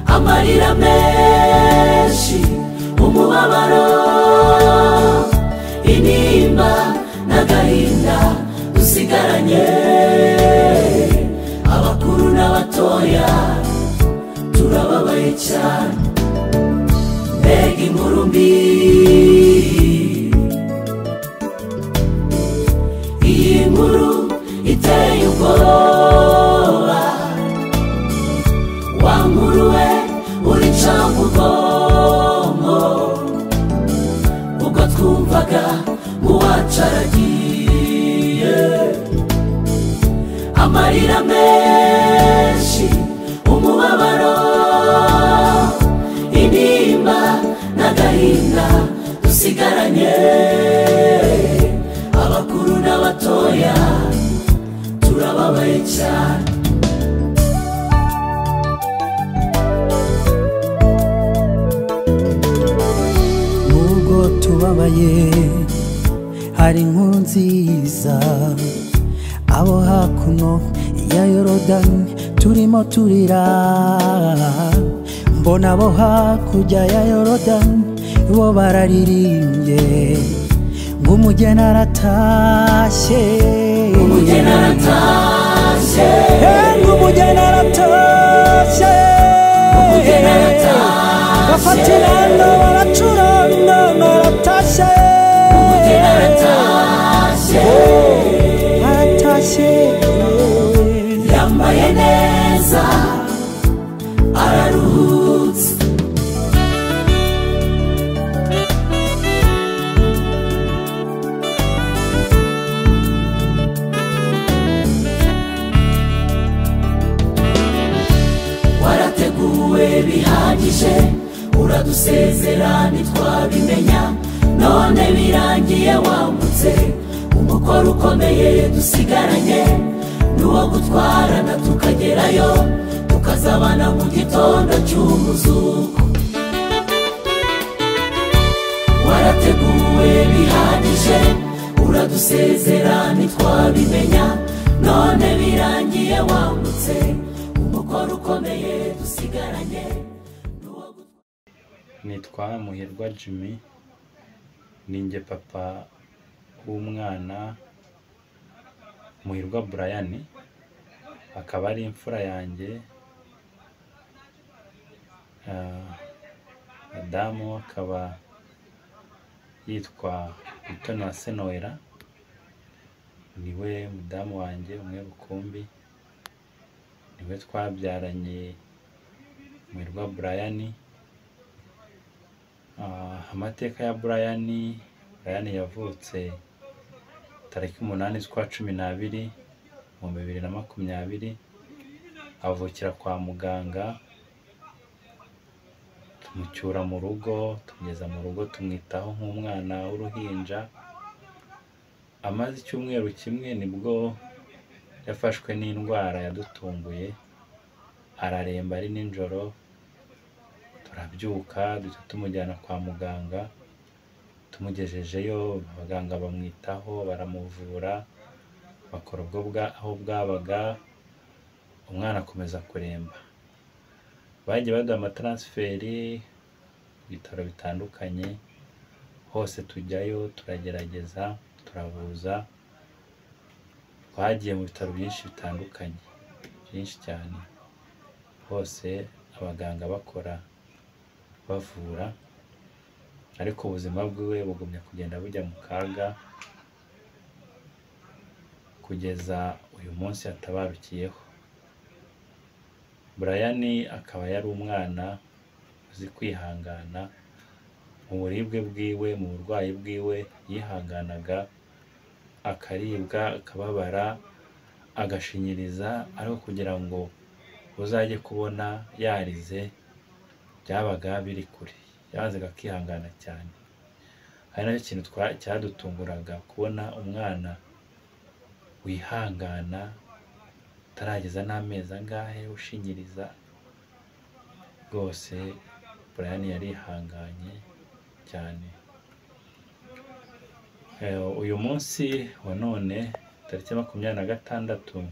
amarira menshi umubabaro intimba n'agahinda dusigaranye abakuru n'abatoya turababaye cyane mbega inkuru mbi iyi nkuru iteye ubwoba wa nkuru we urica mu bwonko ubwo twumvaga nk'uwacaragiye amarira menshi umubabaro intimba n'agahinda dusigaranye abakuru n'abatoya turababaye cyane nubwo tubabaye hari inkuru nziza abo hakuno ya yorodani turimo turira mbona abo hakurya ya yorodani bo bararirimbye ng'umugeni aratashye umugeni aratashye ng'umugeni aratashye Umugeni aratashye. bafata inanga baracuranga aratashye umugeni aratashye aratashye yambaye neza araruhutse warateguwe bihagije uradusezera ntitwabimenya none birangiye wambutse umukoro ukomeye dusigaranye n'uwo gutwarana tukagerayo tukazabana mu gitondo cy'umuzuko warateguwe bihagije uradusezera ntitwabimenya none birangiye wambutse umukoro ukomeye dusigaranye n'uwo gutwara nitwa muhirwa jimmy ninjye papa w'umwana muhirwa brian akaba ari imfura yanjye Ah, madamu akaba yitwa mutoni wa senowera niwe mudamu wanjye umwe rukumbi niwe twabyaranye muhirwa brian Ah, amateka ya Brian Brian yavutse tariki umunani z'ukwa cumi n'abiri mu bibiri na makumyabiri avukira kwa muganga tumucyura mu rugo tumugeza mu rugo tumwitaho nk'umwana w'uruhinja amaze icyumweru kimwe nibwo yafashwe n'indwara yadutunguye araremba ari nijoro turabyuka duhita tumujyana kwa muganga tumugejejeyo abaganga bamwitaho baramuvura bakora ubwo bwa- aho bwabaga umwana akomeza kuremba bagiye baduha amataransiferi ku bitaro bitandukanye hose tujyayo turagerageza turabuza twagiye mu bitaro byinshi bitandukanye byinshi cyane hose abaganga bakora bavura ariko ubuzima bwiwe bugumya kugenda bujya mu kaga kugeza uyu munsi yatabarukiyeho Brian akaba yari umwana uzi kwihangana mu buribwe bwiwe mu burwayi bwiwe yihanganaga akaribwa akababara agashinyiriza ariko kugira ngo uzajye kubona yarize byabaga biri kure yazaga akihangana cyane ari nacyo kintu twa- cyadutunguraga kubona umwana wihangana utarageza n'amezi angahe ushinyiriza rwose Brian yarihanganye cyane Eh, uyu munsi wa none tariki ya makumyabiri na gatandatu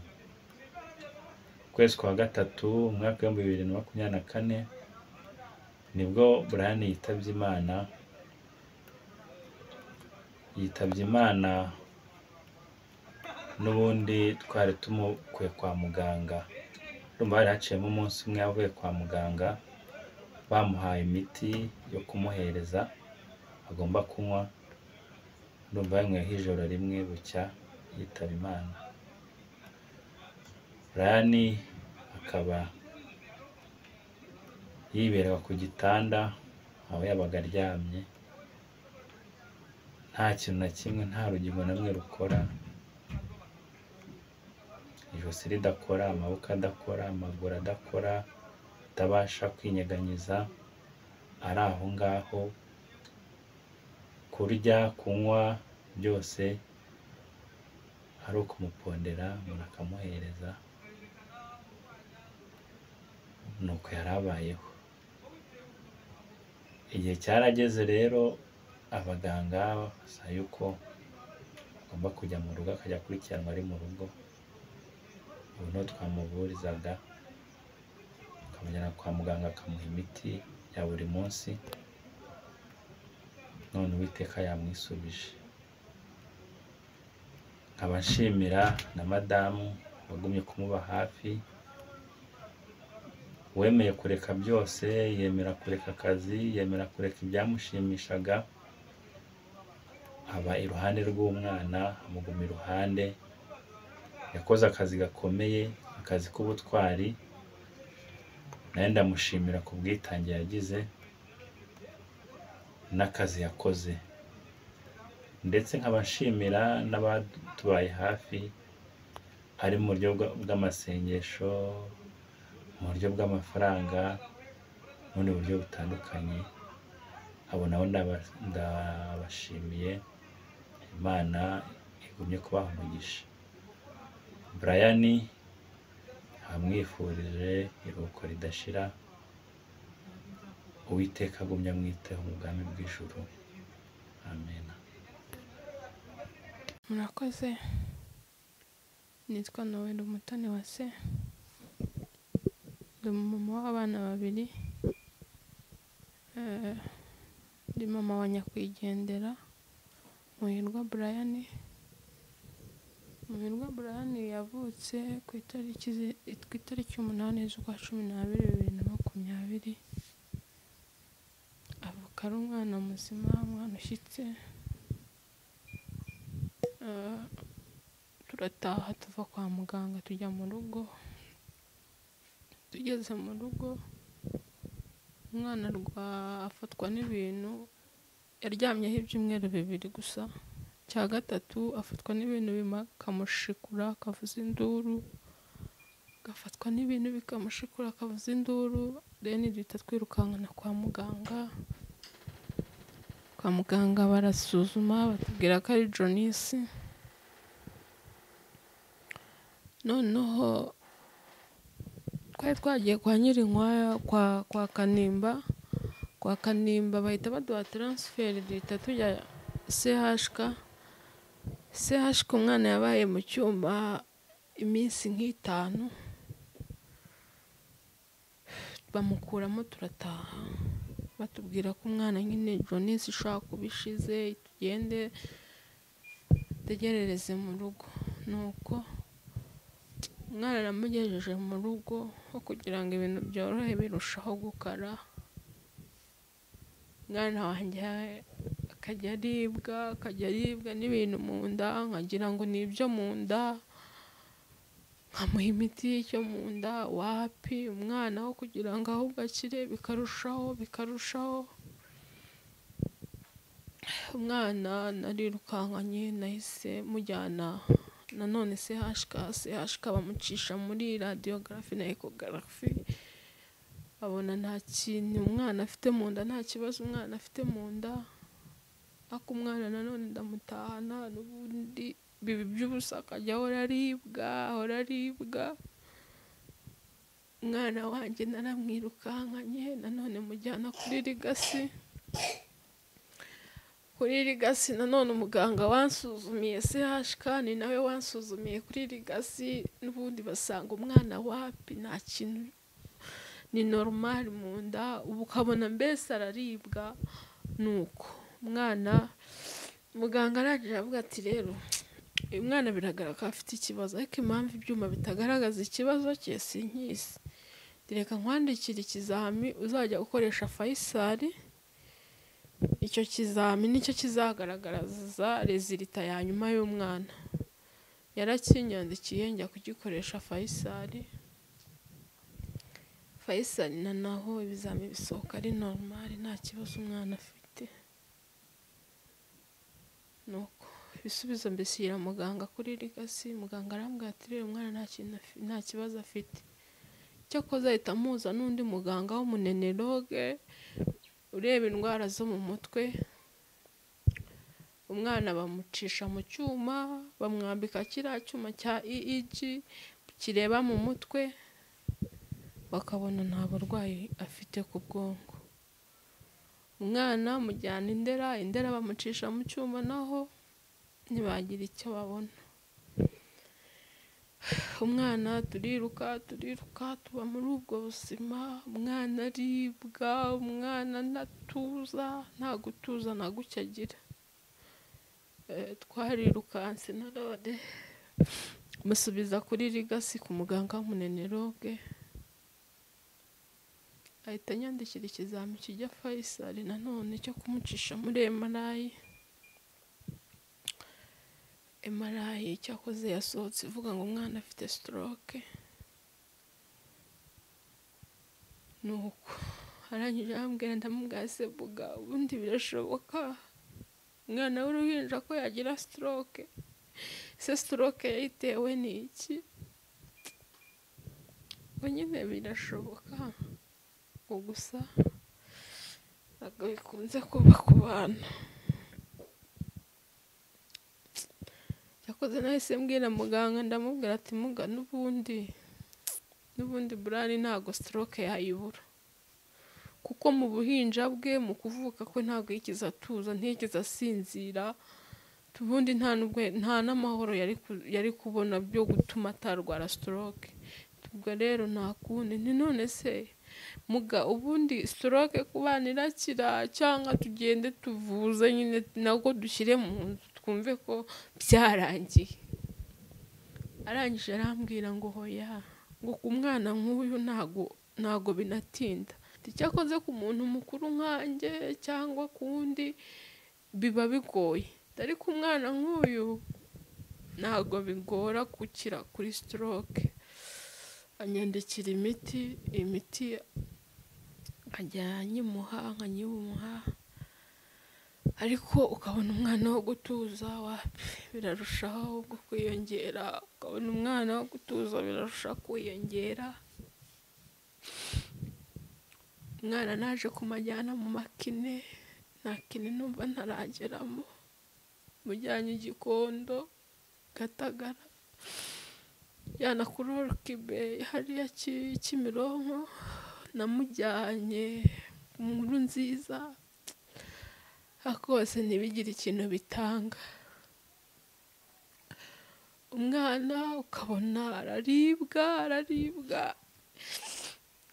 ukwezi kwa gatatu umwaka w'ibihumbi bibiri na makumyabiri na kane nibwo burani yitabye imana yitabye imana n'ubundi twari tumukuye kwa muganga urumva hari haciyemo umunsi umwe yavuye kwa muganga bamuhaye imiti yo kumuhereza agomba kunywa urumva yanyweye ijoro rimwe bucya yitaba imana burani akaba yiberaga ku gitanda aho yabaga aryamye nta kintu na kimwe nta rugingo na rumwe rukora ijosi ridakora amaboko adakora amaguru adakora atabasha kwinyeganyeza ari aho ngaho kurya kunywa byose ari ukumupondera umuntu akamuhereza nuko yari abayeho igihe cyarageze rero abaganga basaba yuko agomba kujya mu rugo akajya akurikiranwa ari mu rugo ubu niho twamuvurizaga akamujyana kwa muganga akamuha imiti ya buri munsi none uwiteka yamwisubije nkaba nshimira na madamu wagumye kumuba hafi wemeye kureka byose yemera kureka akazi yemera kureka ibyamushimishaga aba iruhande rw'umwana amuguma iruhande yakoze akazi gakomeye akazi k'ubutwari nawe ndamushimira ku bwitange yagize n'akazi yakoze ndetse nkaba nshimira n'abatubaye hafi ari mu buryo bw'amasengesho mu buryo bw'amafaranga n'ubundi buryo butandukanye abo nabo ndabashimiye imana igumye kubaha umugisha brian amwifurije iruhuko ridashira uwiteka agumya amwiteho mu bwami bw'ijuru amen murakoze nitwa noel umutoni wa se ndi umumama w'abana babiri Eh, ndi mama wa nyakwigendera muhirwa brian muhirwa brian yavutse ku itariki zi- ku itariki umunani z'ukwa cumi n'abiri bibiri na makumyabiri avuka ari umwana muzima umwana ushyitse Eh, turataha tuva kwa muganga tujya mu rugo tugeze mu rugo umwana arwa afatwa n'ibintu yaryamyeho ibyumweru bibiri gusa cya gatatu afatwa n'ibintu bima- bikamushikura akavuza induru agafatwa n'ibintu bikamushikura akavuza induru rero duhita twirukankana kwa muganga kwa muganga barasuzuma batubwira ko ari jonisi noneho twari twagiye kwa nyirinkwaya kwa kwa kanimba kwa kanimba bahita baduha taransiferi duhita tujya sehashika sehashika umwana yabaye mu cyuma iminsi nk'itanu bamukuramo turataha batubwira ko umwana nyine jonisi ishobora kuba ishize tugende dutegerereze mu rugo nuko umwana namugejeje mu rugo aho kugira ngo ibintu byorohe birushaho gukara umwana wanjye akajya aribwa akajya aribwa n'ibintu mu nda nkagira ngo ni ibyo mu nda nkamuha imiti y'icyo mu nda wapi umwana aho kugira ngo ahubwo akire bikarushaho bikarushaho umwana narirukankanye nahise mujyana nanone sehashika sehashika bamucisha muri radiyogarafi na ekogarafi babona nta kintu umwana afite mu nda nta kibazo umwana afite mu nda ariko umwana nanone ndamutahana n'ubundi bibi by'ubusa akajya ahora aribwa ahora aribwa umwana wanjye naramwirukankanye nanone mujyana kuri rigasi kuri rigasi nanone umuganga wansuzumiye CHK ni nawe wansuzumiye kuri rigasi n'ubundi basanga umwana wapi nta kintu ni normal mu nda ubu ukabona mbese araribwa ni uko umwana muganga arangije aravuga ati rero uyu mwana biragaragara ko afite ikibazo ariko impamvu ibyuma bitagaragaza ikibazo cye sinkizi reka nkwandikire ikizami uzajya gukoresha fayisari icyo kizami nicyo kizagaragaza rezilita ya nyuma y'umwana yarakinyandikiye njya kugikoresha fayisari fayisari na naho ibizami bisohoka ari normal nta kibazo umwana afite nuko ibisubizo mbishyira muganga kuri rigasi muganga arambwira ati rero umwana nta kintu afi- nta kibazo afite cyakoze ahita amuhuza n'undi muganga w'umunenoroge ureba indwara zo mu mutwe umwana bamucisha mu cyuma bamwambika kiriya cyuma cya EEG kireba mu mutwe bakabona nta burwayi afite ku bwonko umwana mujyana indera indera bamucisha mu cyuma naho ntibagira icyo babona umwana turiruka turiruka tuba muri ubwo buzima umwana aribwa umwana ntatuza nta gutuza na guke agira Eh, twarirukanse na none musubiza kuri rigasi ku muganga w'umunenoroge ahita anyandikira ikizami kijya fayisari nanone cyo kumucisha muri emarayi emarayi cyakoze yasohotse ivuga ngo umwana afite sitoroke ni uko arangije arambwira ndamubwira ese buga ubundi birashoboka umwana w'uruhinja ko yagira sitoroke se sitoroke yayitewe ni iki ngo nyine birashoboka ngo gusa ntabwo bikunze kuba ku bana yakoze nahise mbwira muganga ndamubwira ati muga n'ubundi n'ubundi burari ntabwo stroke yayibura kuko mu buhinja bwe mu kuvuka kwe ntabwo yigeze atuza ntiyigeze asinzira ubundi nta n'ubwo nta n'amahoro yari ku- yari kubona byo gutuma atarwara stroke ubwo rero nta kundi ni none se muga ubundi stroke ku bana irakira cyangwa tugende tuvuze nyine nabwo dushyire mu nzu twumve ko byarangiye arangije arambwira ngo hoya ngo ku mwana nk'uyu ntago ntago binatinda icyakoze ku muntu mukuru nkanjye cyangwa ku wundi biba bigoye ariko umwana nk'uyu ntago bigora gukira kuri stroke anyandikira imiti imiti nkajya nyimuha nkanyimuha ariko ukabona umwana wo gutuza wapi birarushaho gu- kwiyongera ukabona umwana wo gutuza birarushaho kwiyongera umwana naje kumajyana mu makine nta kine numva ntarageramo mujyanye igikondo gatagara jyana kuri orukibe hariya Ki- kimironko namujyanye mu nkuru nziza ariko bose ntibigire ikintu bitanga umwana ukabona araribwa araribwa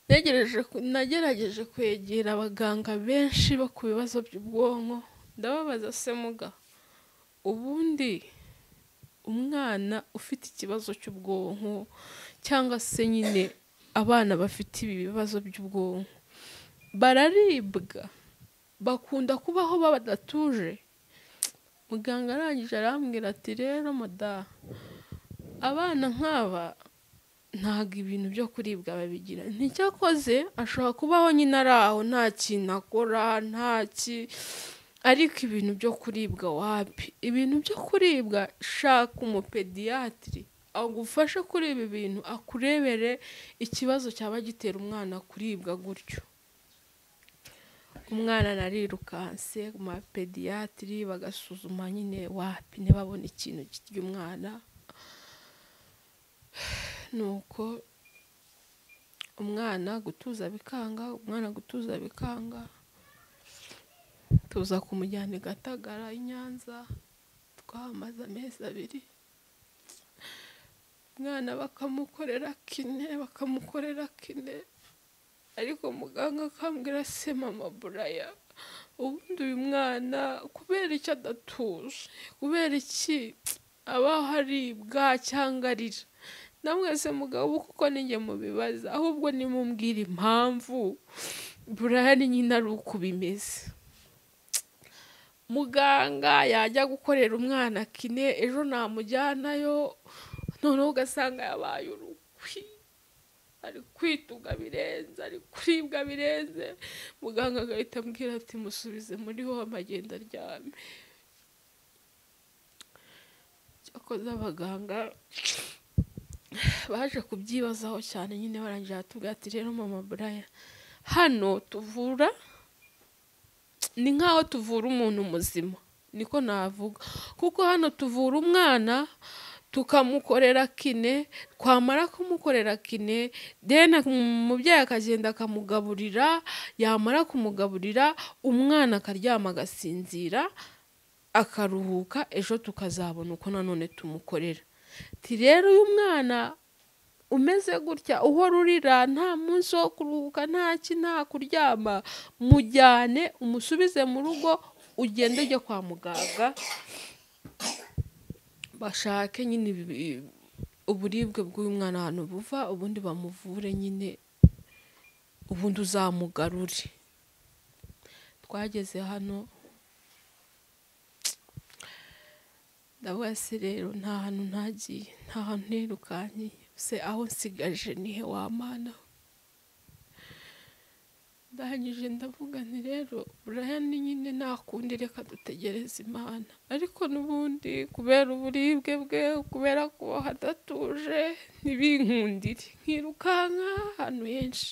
Negereje ku- nagerageje kwegera abaganga benshi bo ku bibazo by'ubwonko ndababaza se muga ubundi umwana ufite ikibazo cy'ubwonko cyangwa se nyine abana bafite ibi bibazo by'ubwonko bararibwa bakunda kubaho badatuje muganga arangije arambwira ati rero mada abana nk'aba ntabwo ibintu byo kuribwa babigira nticyakoze ashobora kubaho nyine ari aho nta kintu akora nta ki ariko ibintu byo kuribwa wapi ibintu byo kuribwa shaka umupediyatiri agufashe kuri ibi bintu akurebere ikibazo cyaba gitera umwana kuribwa gutyo umwana narirukanse ku mapediyatiri bagasuzuma nyine wapi ntibabone ikintu kirya umwana nuko umwana gutuza bikanga umwana gutuza bikanga tuza kumujyana i Gatagara i Nyanza twahamaze amezi abiri umwana bakamukorera kine bakamukorera kine ariko muganga akambwira se mama buraya ubundi uyu mwana kubera iki adatuje kubera iki abaho aribwa cyangwa arira namwese mugabo kuko ninjye mubibaza ahubwo nimubwire impamvu buraya ni nyina ari uko bimeze muganga yajya gukorera umwana kine ejo namujyanayo noneho ugasanga yabaye urukwi ari kwituga birenze ari kuribwa birenze muganga agahita ambwira ati musubize muri ho amagenda aryame cyakoze abaganga baje kubyibazaho cyane nyine barangije batubwira ati rero mama buraya hano tuvura ni nk'aho tuvura umuntu muzima niko navuga kuko hano tuvura umwana tukamukorera kine twamara kumukorera kine deni umubyeyi akagenda akamugaburira yamara kumugaburira umwana akaryama agasinzira akaruhuka ejo tukazabona uko nanone tumukorera ti rero uyu mwana umeze gutya uhora urira nta munsi wo kuruhuka nta ki nta kuryama mujyane umusubize mu rugo ugende ujye kwa muganga bashake nyine ibi- uburibwe bw'uyu mwana ahantu buva ubundi bamuvure nyine ubundi uzamugarure twageze hano ndavuga se rero nta hantu ntagiye nta hantu nirukanye se aho nsigaje nihe wamana ndangije ndavuga nti rero buraya ni nyine nta kundi reka dutegereze imana ariko n'ubundi kubera uburibwe bwe kubera kuba hadatuje ntibinkundire nkirukanka ahantu henshi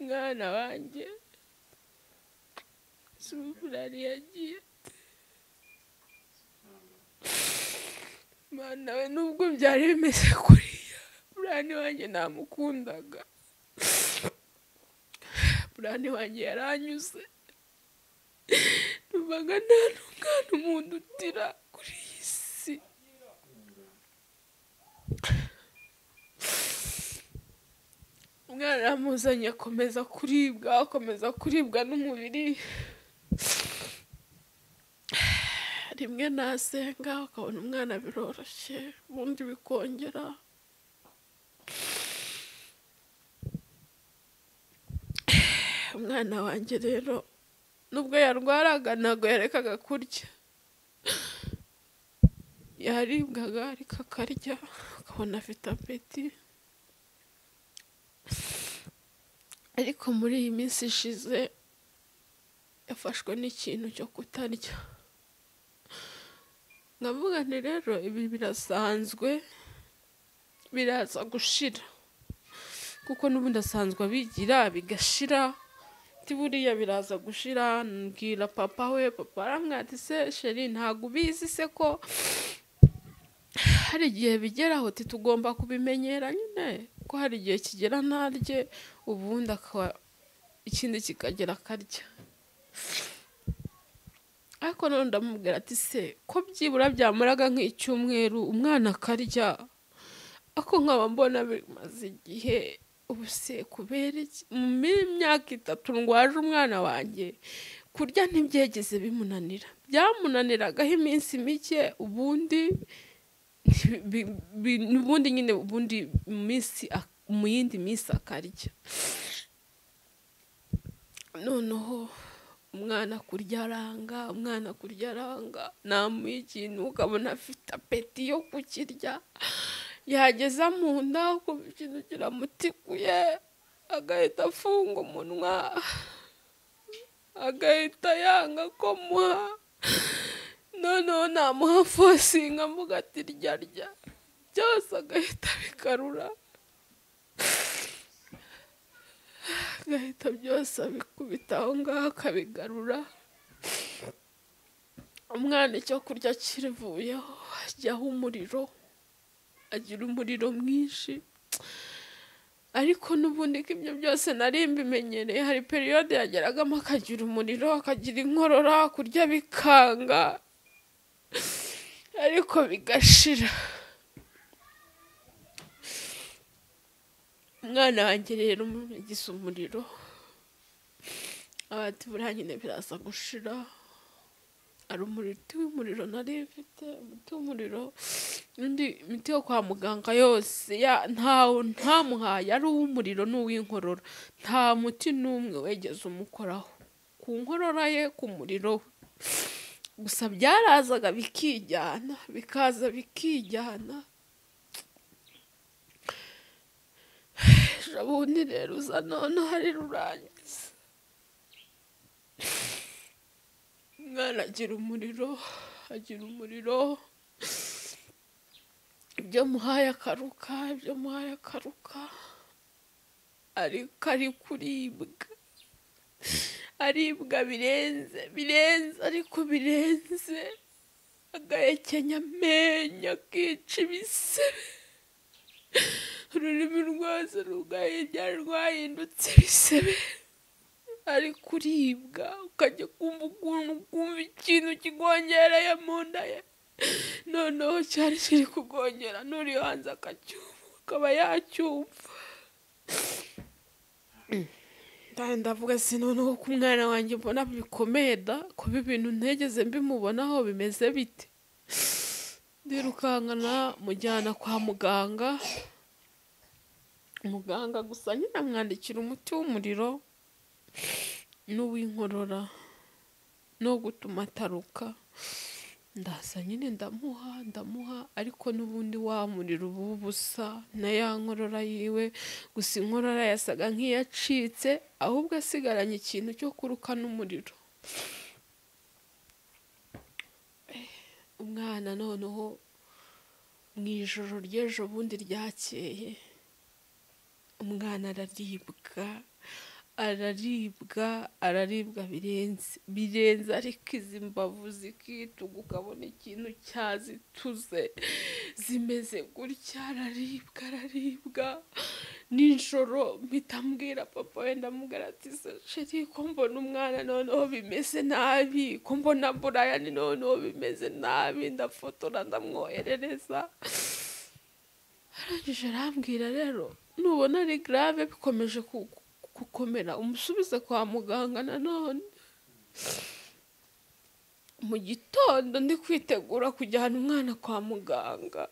mwana wanjye Zubulali yagiye mana we nubwo byari bimeze kuriya burani wanjye namukundaga burani wanjye yaranyuze numvaga nta n'umwana umuntu utira kuri iyi si umwana yamuzanye akomeza kuribwa akomeza kuribwa n'umubiri rimwe nasenga ukabona umwana biroroshye ubundi bikongera umwana wanjye rero nubwo yarwaraga ntabwo yarekaga kurya yaribwaga ariko akarya ukabona afite apeti ariko muri iyi minsi ishize yafashwe n'ikintu cyo kutarya ndavuga nti rero ibi birasanzwe biraza gushira kuko n'ubundi asanzwe abigira bigashira ti buriya biraza gushira mbwira papa we papa aramwira ati se sheri ntabwo ubizi se ko hari igihe bigeraho ti tugomba kubimenyera nyine ko hari igihe kigera ntarye ubundi akaba ikindi kikagera akarya ariko none ndamubwira ati se ko byibura byamaraga nk'icyumweru umwana akarya ako nkaba mbona bimaze igihe ubu se kubera iki mu myaka itatu ndwaje umwana wanjye kurya ntibyegeze bimunanira byamunaniragaho iminsi mike ubundi bi- bi- ubundi nyine ubundi mu minsi ak- mu yindi minsi akarya noneho umwana kurya aranga umwana kurya aranga namuha ikintu ukabona afite apeti yo kukirya yageza mu nda ukumva ikintu kiramutikuye agahita afunga umunwa agahita yanga ko muha noneho namuha fosinga mvuga ati rya rya byose agahita abikarura agahita byose abikubita aho ngaho akabigarura umwana icyo kurya kirivuyeho ajyaho umuriro agira umuriro mwinshi ariko n'ubundi ko ibyo byose nari mbimenyereye hari periyode yageragamo akagira umuriro akagira inkorora kurya bikanga ariko bigashira umwana wanjye rero yagize umuriro abati buriya nyine biraza gushira hari umuti w'umuriro nari mfite umuti w'umuriro n'indi miti yo kwa muganga yose ya- nta- ntamuhaye ari uw'umuriro n'uw'inkorora nta muti n'umwe wegeze umukoraho ku nkorora ye ku muriro we gusa byarazaga bikijyana bikaza bikijyana bundi rero uza none hari rurangiza umwana agira umuriro agira umuriro ibyo muhaye akaruka ibyo muhaye akaruka ariko ari kuribwa aribwa birenze birenze ariko birenze agahekenya amenyo akica ibisebe ururimi rwose rugahindura rwahindutse ibisebe ari kuribwa ukajya kumva ukuntu ukumva ikintu kigongereye mu nda ye noneho cyari kiri kugongera n'uri hanze akacyumva akaba yacyumva kandi ndavuga si noneho ko umwana wanjye mbona bikomeye da kuba ibintu ntegeze mbimubonaho bimeze bite ndirukankana mujyana kwa muganga muganga gusa nyine amwandikira umuti w'umuriro n'uw'inkorora no gutuma ataruka ndaza nyine ndamuha ndamuha ariko n'ubundi wa muriro uba ubusa na ya nkorora yiwe gusa inkorora yasaga nk'iyacitse ahubwo asigaranye ikintu cyo kuruka n'umuriro umwana noneho mu ijoro ry'ejo bundi ryakeye umwana araribwa araribwa araribwa birenze birenze ariko izi mbavu zikituga ukabona ikintu cyazituze zimeze gutya araribwa araribwa nijoro mpita mbwira papa wenda mubwira ati "Se, sheri ko mbona umwana noneho bimeze nabi ko mbona burayani noneho bimeze nabi ndafotora ndamwoherereza arangije arambwira rero nubona ari grave bikomeje ku- ku- gukomera umusubize kwa muganga nanone mu gitondo ndi kwitegura kujyana umwana kwa muganga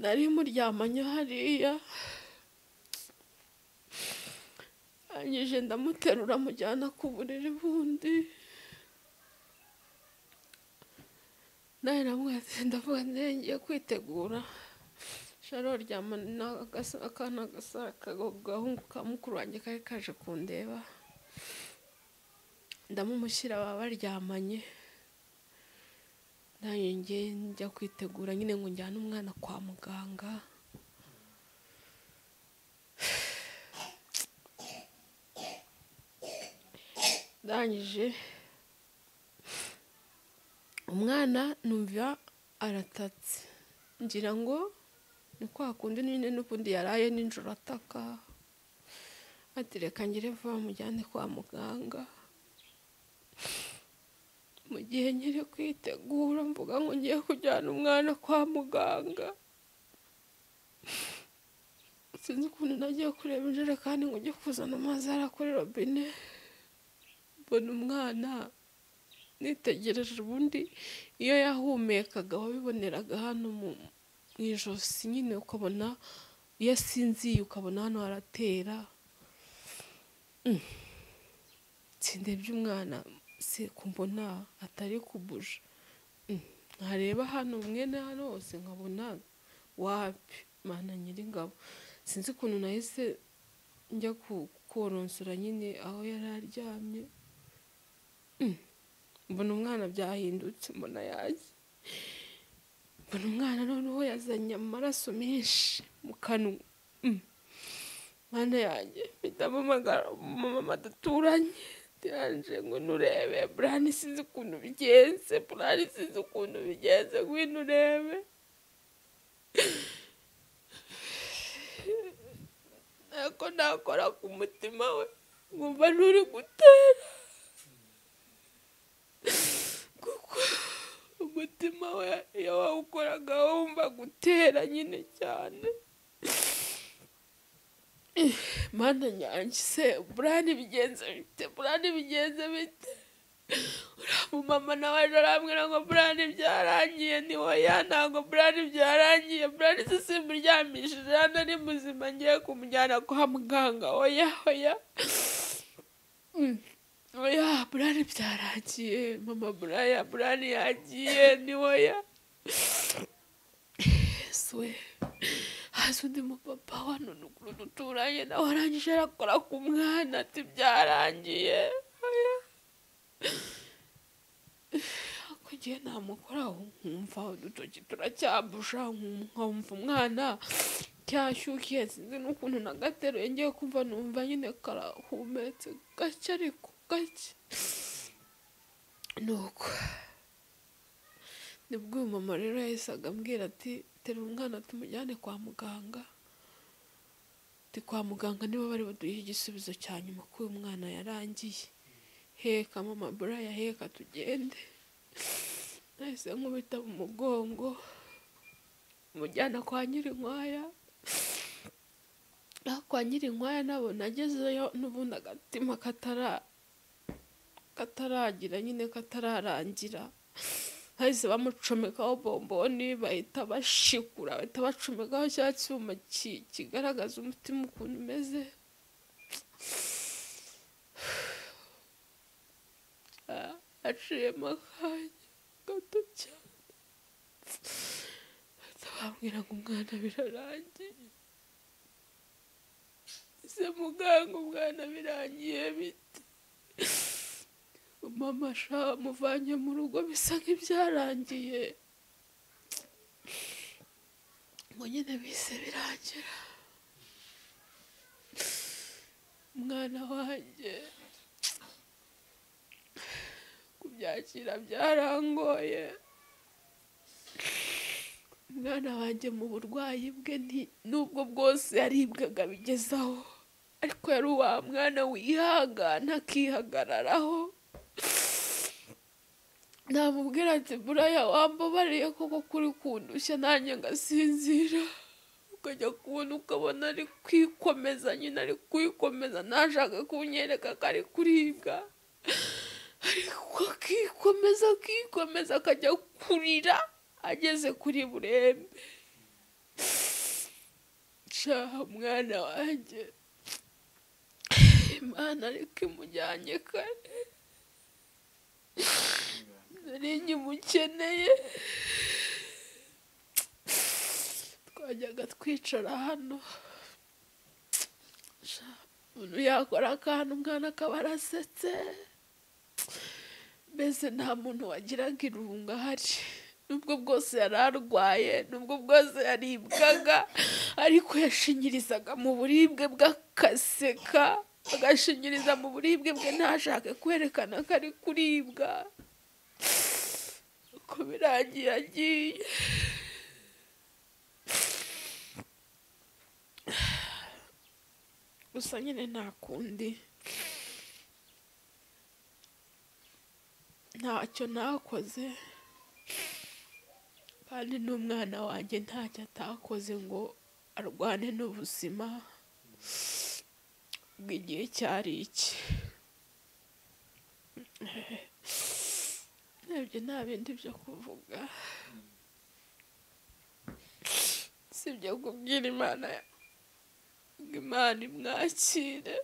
nari muryamanye hariya arangije ndamuterura mujyana ku buriri bundi nawe namwe ndavuga nti ngiye kwitegura sharo ryama n'agasa- akana gasa akago- agahungu ka mukuru wanjye kari kaje kundeba ndamumushyira baba baryamanye nanjye njye njya kwitegura nyine ngo njyane umwana kwa muganga ndangije umwana numva aratatse ngira ngo ni kwa kundi nyine n'ubundi yaraye nijoro ataka ati reka ngire vuba mujyane kwa muganga mu gihe nkiri kwitegura mvuga ngo ngiye kujyana umwana kwa muganga sinzi ukuntu nagiye kureba injerekani ngo ujye kuzana amazi hariya kuri robine mbona umwana nitegereje ubundi iyo yahumekaga wabiboneraga hano mu mu ijosi nyine ukabona iyo asinziye ukabona hano haratera Mm. sindebye umwana se kumbona atari kubuja Mm. ntareba hano mwene hano hose nkabona wapi mana nyir'ingabo sinzi ukuntu nahise njya ku- koronsora nyine aho yari aryamye mbona umwana byahindutse mbona yaje mbona umwana noneho yazanye amaraso menshi mu kanwa Mm. mwana yanjye mpitampamagara umumama adaturanye ndanje ngo nurebe burani sinzi ukuntu bigenze burani sinzi ukuntu bigenze ngwino urebe ntako nakora ku mutima we nkumva nturi gutera kuko umutima we iyo wawukoraga wumva gutera nyine cyane mana nyange se burani bigenze bite burani bigenze bite umumama nawe ejo arambwira ngo burani byarangiye ni hoya ntabwo burani byarangiye burani se simuryamishije hano ari muzima ngiye kumujyana kwa muganga hoya hoya oya burani byarangiye mama buraya burani yagiye ni hoya yesuwe haza undi mupapa wano nuguru duturanye nawe arangije arakora ku mwana ati byarangiye oya ariko ngiye namukoraho nkumva udutoki turacyambusha nkumva umwana cyashyukiye sinzi n'ukuntu nagateruye ngiye kumva numva nyine karahumetse gake ariko gake nuko nibwo uyu mama rero yahise agambwira ati terura umwana tumujyane kwa muganga ati kwa muganga nibo bari buduhe igisubizo cya nyuma ko uyu mwana yarangiye heka mama buraya heka tugende nahise nkubita mu mugongo mujyana kwa nyirinkwaya aho kwa nyirinkwaya nabo nagezeyo n'ubundi agatima katara kataragira nyine katararangira bahise bamucomekaho bomboni bahita bashikura bahita bacomekaho cya cyuma ki- kigaragaza umutima ukuntu umeze Ah, aciyemo akanya gato cyane bahita bambwira ngo umwana birarangiye ese muganga umwana birangiye bite mama sha muvanye mu rugo bisa nk'ibyarangiye ngo nyine bise birangira umwana wanjye kubyakira byarangoye umwana wanjye mu burwayi bwe nti- nubwo bwose yaribwaga bigezaho ariko yari uwa mwana wihangana akihagararaho namubwira ati buraya wambabariye koko kuri kundushya nanjye ngasinzira ukajya kubona ukabona ari kwikomeza nyine ari kwikomeza ntashaka kunyereka ko ari kuribwa ariko akikomeza akikomeza akajya kurira ageze kuri burembe shaha mwana wanjye imana ariko imujyanye kare nari nkimukeneye twajyaga twicara hano Sha, umuntu yakora akantu umwana akaba arasetse mbese nta muntu wagiraga irungu ahari nubwo bwose yari arwaye nubwo bwose yaribwaga ariko yashinyirizaga mu buribwe bwe akaseka agashinyiriza mu buribwe bwe ntashake kwerekana ko ari kuribwa uko birangiye agiye gusa nyine nta kundi ntacyo nakoze kandi n'umwana wanjye ntacyo atakoze ngo arwane n'ubuzima bw'igihe cyari iki nabyo nta bindi byo kuvuga sibyo kubwira imana ngo imana imwakire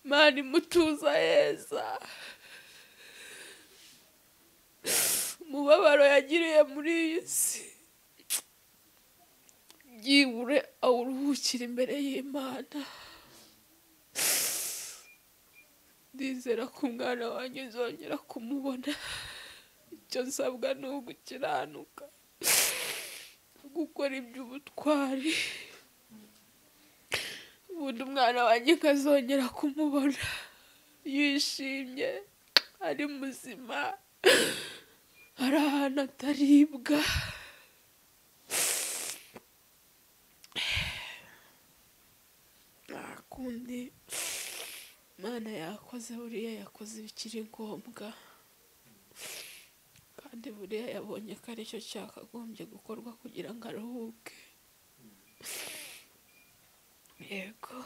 imana imutuza heza umubabaro yagiriye muri iyi si byibure awuruhukire imbere y'imana ndizera ko umwana wanjye uzongera kumubona icyo nsabwa ni ugukiranuka gukora iby'ubutwari ubundi umwana wanjye ukazongera kumubona yishimye ari muzima hari ahantu ataribwa nta kundi imana yakoze buriya yakoze ibikiri ngombwa kandi buriya yabonye ko aricyo cyakagombye gukorwa kugira ngo aruhuke yego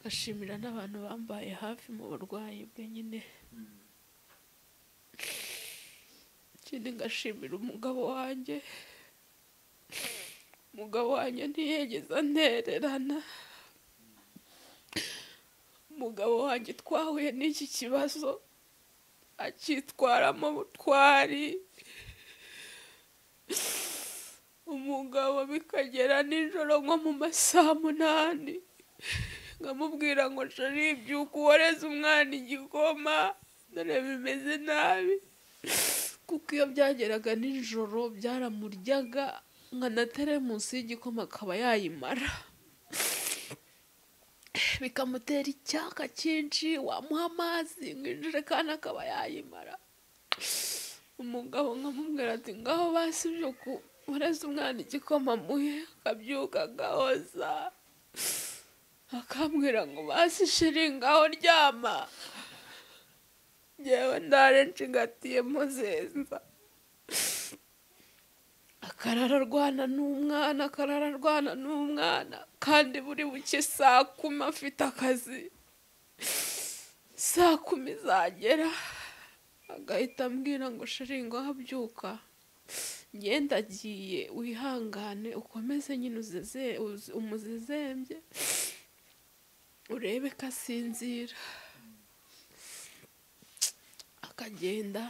gashimira n'abantu bambaye hafi mu burwayi bwe nyine ikindi ngashimira umugabo wanjye umugabo wanjye ntiyigeze antererana umugabo wanjye twahuye n'iki kibazo akitwaramo butwari umugabo bikagera nijoro nko mu masaha munani nkamubwira ngo shari byuka uworeze umwana igikoma dore bimeze nabi kuko iyo byageraga nijoro byaramuryaga nkanatere munsi y'igikoma akaba yayimara bikamutera icyaka cyinshi wamuha amazi ngo injerekani akaba yayimara umugabo nkamubwira ati ngaho basibye ku ureze umwana igikoma muhe akabyuka agahoza akambwira ngo basi shiri ngaho ryama ngewe ndare nshigatiye muzenza akarara arwana n'umwana akarara arwana n'umwana kandi buri buke saa kumi afite akazi saa kumi zagera agahita ambwira ngo shiri ngaho abyuka ngenda agiye wihangane ukomeze nyine uzeze uze- umuzezembye urebe ko asinzira akagenda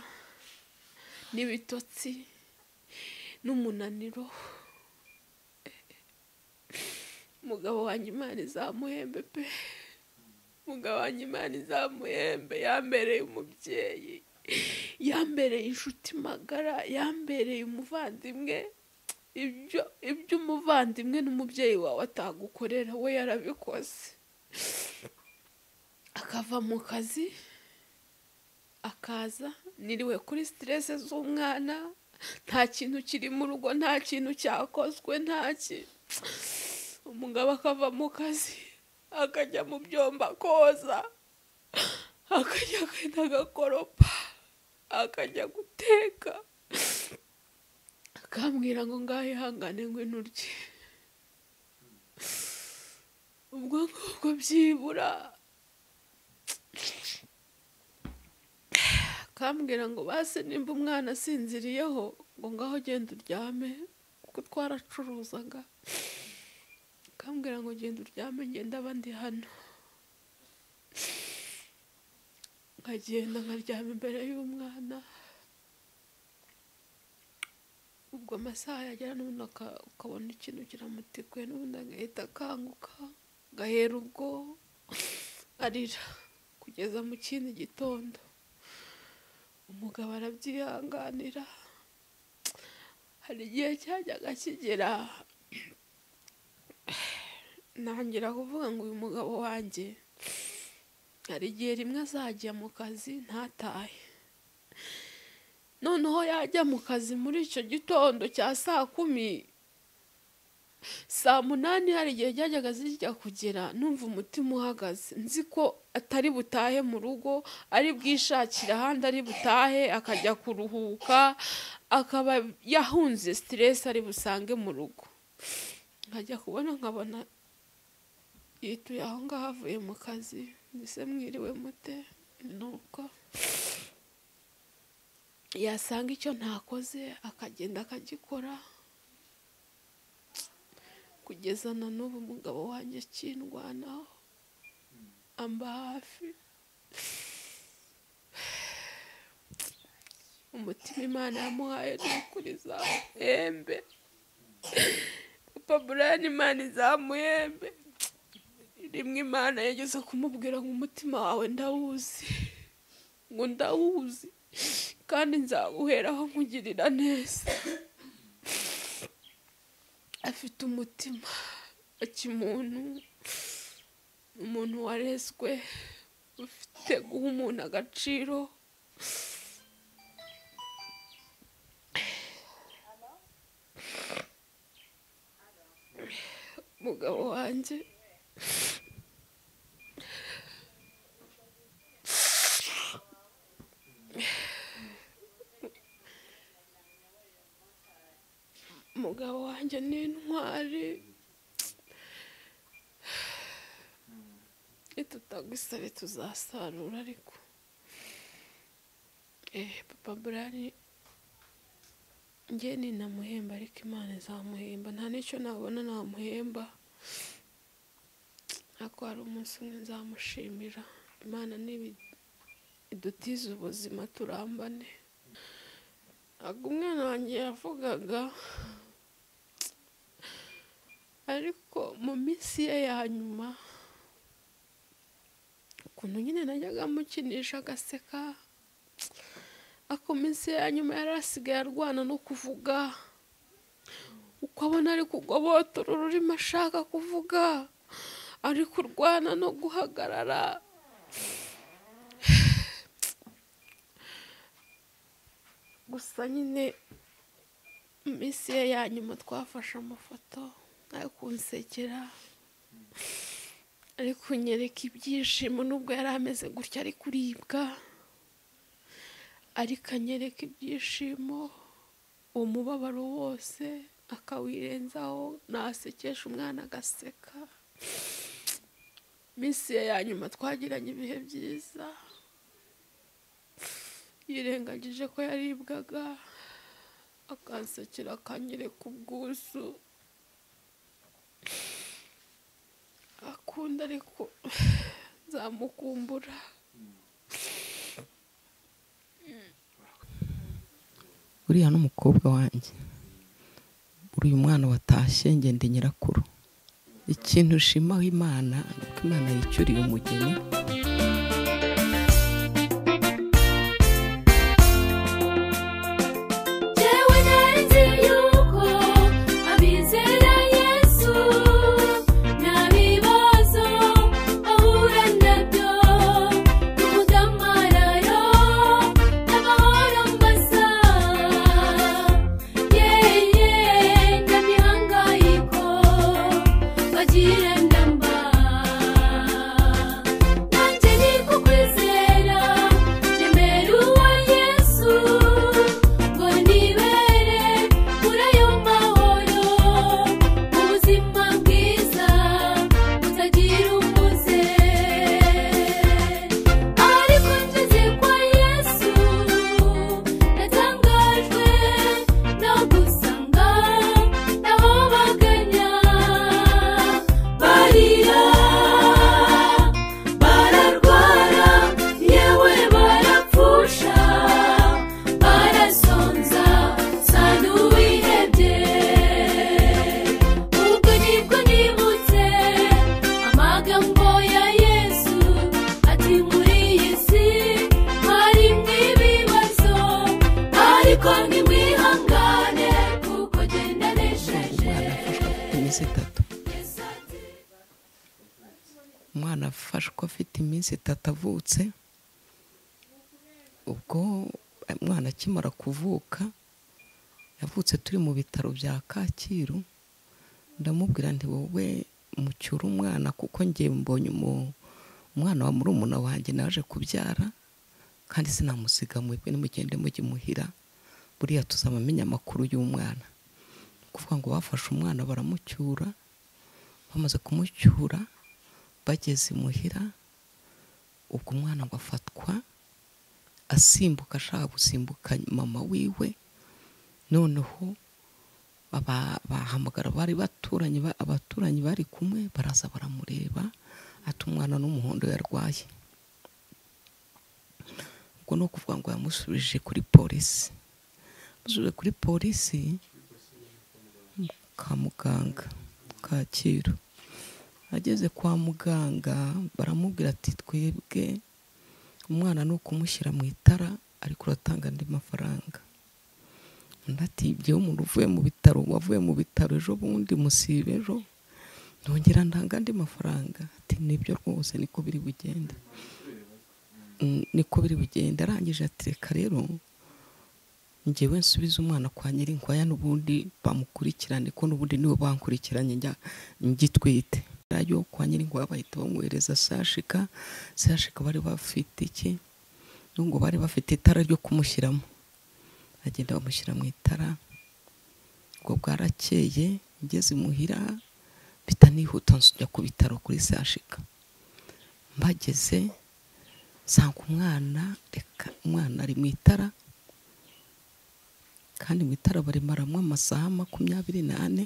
n'ibitotsi n'umunaniro umugabo wanjye imana izamuhembe pe umugabo wanjye imana izamuhembe yambereye umubyeyi yambereye inshuti magara yambereye umuvandimwe ibyo ibyo umuvandimwe n'umubyeyi wawe atagukorera we yarabikoze akava mu kazi akaza niriwe kuri siterese z'umwana nta kintu kiri mu rugo nta kintu cyakozwe nta ki umugabo akava mu kazi akajya mu byombo koza akajya agahita agakoropa akajya guteka akambwira ngo ngaho ihangane ngwino urye ubwo ngubwo byibura akambwira ngo base nimba umwana asinziriyeho ngo ngaho genda uryame kuko twaracuruzaga akambwira ngo genda uryame ngenda abandi hano nkagenda nkaryama imbere y'umwana ubwo amasaha yagera n'ubundi aka- ukabona ikintu kiramutikuye n'ubundi agahita akanguka gahera ubwo arira kugeza mu kindi gitondo umugabo arabyihanganira hari igihe cyajyaga kigera ntangira kuvuga ngo uyu mugabo wanjye hari igihe rimwe azajya mu kazi ntatahe noneho yajya mu kazi muri icyo gitondo cya saa kumi saa munani hari igihe byajyaga zijya kugera numva umutima uhagaze nzi ko atari butahe mu rugo ari bwishakira ahandi ari butahe akajya kuruhuka akaba yahunze siteresi ari busange mu rugo nkajya kubona nkabona yituye aho ngaho avuye mu kazi mbese mwiriwe mute ni uko yasanga icyo ntakoze akagenda akagikora kugeza na n'ubu umugabo wanjye akindwanaho amba hafi umutima imana yamuhaye ni ukuri izamuhembe papa burayani imana izamuhembe rimwe imana yageze kumubwira ngo umutima wawe ndawuzi ngo ndawuzi kandi nzaguheraho nkugirira neza afite umutima wa kimuntu umuntu warezwe ufite guha umuntu agaciro umugabo wanjye umugabo wanjye ni intwari nitutagwisabe tuzasarura ariko eh papa burari njye ninamuhemba ariko imana izamuhemba nta n'icyo nabona namuhemba ariko hari umunsi umwe nzamushimira imana niba idutize ubuzima turambane ntabwo umwana wanjye yavugaga ariko mu minsi ye ya nyuma ukuntu nyine najyaga amukinisha agaseka ariko mu minsi ye ya nyuma yari asigaye arwana no kuvuga uko abona ari kugobotora ururimi ashaka kuvuga ari kurwana no guhagarara gusa nyine mu minsi ye ya nyuma twafashe amafoto ayo kunsekera ari kunyereka ibyishimo nubwo yari ameze gutya ari kuribwa ariko anyereka ibyishimo umubabaro wose akawirenzaho nasekesha umwana agaseka minsi ye ya nyuma twagiranye ibihe byiza yirengagije ko yaribwaga akansekera akanyereka ubwuzu akunda ariko nzamukumbura uriya n'umukobwa wanjye uriya mwana watashye njye ndi nyirakuru ikintu ushimaho imana ni uko imana yicuriye umugeni Jyewe nari yuko abizera Yesu nta bibazo bahura nabyo n'ubudamararo n'amahoro mbasa yeye nta mihangayiko bagirana mba nanjye ni kukwizera remera uwa yesu ngo nibere muri ayo mahoro mu buzima bwiza butagira umuze ariko ngeze kwa yesu natangajwe no gusanga naho baganya barira bararwara yewe barapfusha barasonza sa n'uwihebye ubwo nibwo nibutse amagambo ya yesu ati muri iyi si harimo ibibazo ariko ntimwihangane kuko genda umwana nesheje afashwa afite iminsi itatu umwana afashwa afite iminsi itatu avutse ubwo umwana akimara kuvuka yavutse turi mu bitaro bya kacyiru ndamubwira nti wowe mucyura umwana kuko njye mbonye umu- umwana wa murumuna wanjye naje kubyara kandi sinamusiga mwebwe nimugende mujye muhira buriya tuzabamenya amakuru y'umwana kuvuga ngo bafashe umwana baramucyura bamaze kumucyura bageze imuhira ubwo umwana ngo afatwa asimbuka ashaka gusimbuka mama wiwe noneho aba- bahamagara bari baturanye ba- abaturanyi bari kumwe baraza baramureba ati umwana n'umuhondo yarwaye ubwo ni ukuvuga ngo yamusubije kuri polisi yamusubije kuri polisi kwa muganga kacyiru ageze kwa muganga baramubwira ati twebwe umwana ni ukumushyira mu itara ariko uratanga andi mafaranga undi ati ibyo umuntu uvuye mu bitaro wavuye mu bitaro ejo bundi musibe ejo ntongera ntanga andi mafaranga ati nibyo rwose niko biri bugende Mm, niko biri bugende arangije ati reka rero njyewe nsubiza umwana kwa nyirinkwaya n'ubundi bamukurikirane ko n'ubundi niwe bankurikiranye njya ngitwite radiyo kwa nyirinkwaya bahita bamwohereza sashika sashika bari bafite iki n'ubwo bari bafite itara ryo kumushyiramo agenda bamushyira mu itara ubwo bwarakeye ngeze imuhira mpita nihuta njya ku bitaro kuri sashika mbageze nsanga umwana reka umwana ari mu itara kandi mu itara barimaramo amasaha makumyabiri n'ane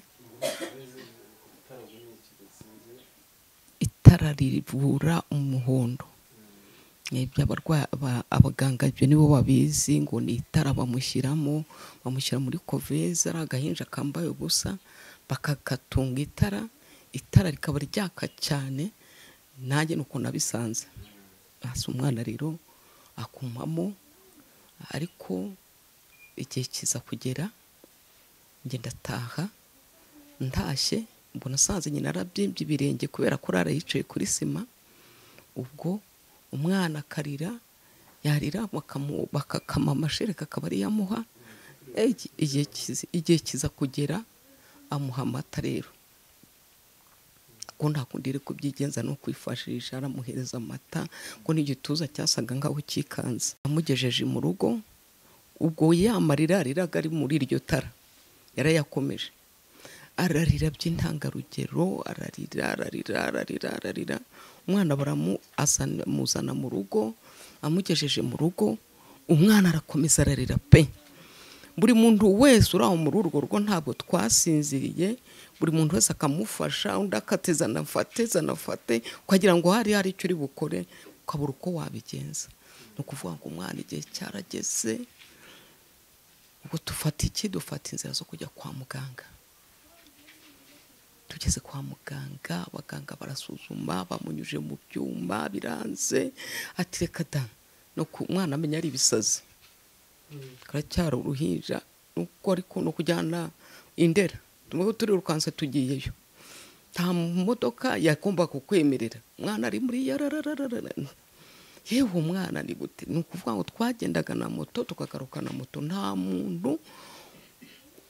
itara rivura umuhondo nibyo abarwayi aba- abaganga ibyo nibo babizi ngo ni itara bamushyiramo bamushyira muri koveze ari agahinja kambaye ubusa bakagatunga itara itara rikaba ryaka cyane nanjye ni uko nabisanze hasi umwana rero akumamo ariko igihe kiza kugera ngenda ataha ntashye mbona asanze nyina arabyimbye ibirenge kubera ko arara yicaye kuri sima ubwo umwana akarira yarira bakamu- bakakama amashereka akaba ariyo amuha Eh, iki- igihe kiza- igihe kiza kugera amuha amata rero ko nta kundi iri kubyigenza ni ukwifashisha aramuhereza amata ko n'igituza cyasaga nk'aho cyikanze amugejeje mu rugo ubwo ya marira yariraga ari muri iryo tara yarayakomeje ararira by'intangarugero ararira ararira ararira ararira umwana baramuzana mu rugo amugejeje mu rugo umwana arakomeza ararira pe buri muntu wese uri aho muri urwo rugo ntabwo twasinziriye buri muntu wese akamufasha undi akateza anafate zanafate ukagira ngo hari hari icyo uri bukore ukabura uko wabigenza ni ukuvuga ngo umwana igihe cyarageze ubwo dufata iki dufata inzira zo kujya kwa muganga tugeze kwa muganga abaganga barasuzuma bamunyuje mu byuma biranze ati reka da no ku mwana amenya ari ibisazi karacyari uruhinja nuko ariko ni ukujyana indera tumuhe turirukanse tugiyeyo nta modoka yagomba kukwemerera umwana ari muri yararararara yewe umwana ni gute ni ukuvuga ngo twagendaga na moto tukagaruka na moto nta muntu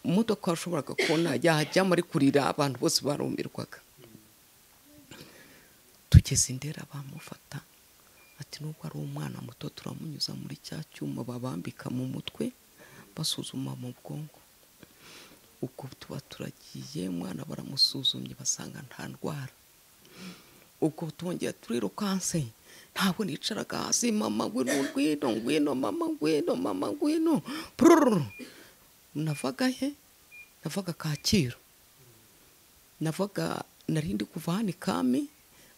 imodoka washoboraga kubona yajyamo ari kurira abantu bose barumirwaga tugeze indera bamufata ati nubwo ari umwana muto turamunyuza muri cya cyuma babambika mu mutwe basuzuma mu bwonko ubwo tuba turagiye umwana baramusuzumye basanga nta ndwara ubwo twongera turirukanse ntabwo nicaraga hasi mama ngwino ngwino ngwino mama ngwino mama ngwino purururu navaga he navaga kacyiru navaga nari ndi kuva hano ikami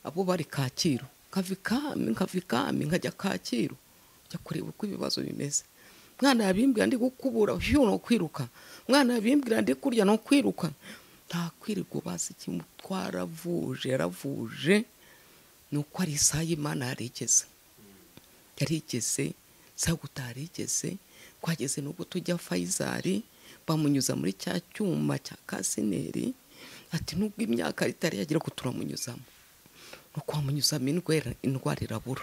abo bari kacyiru nkava ikami nkava ikami nkajya kacyiru njya kureba uko ibibazo bimeze mwana yabimbwira ndi gukubura hiyo no kwiruka mwana yabimbwira ndi kurya no kwiruka nta kwirirwa bazi ikintu twaravuje yaravuje ni uko ari isaha y'imana yarigeze yarigeze saguta yarigeze twageze n'ubwo tujya fayizari bamunyuza muri cya cyuma cya kasineri ati nubwo imyaka itari yagera ko turamunyuzamo ni ukwamunyuzamo indwara indwara irabura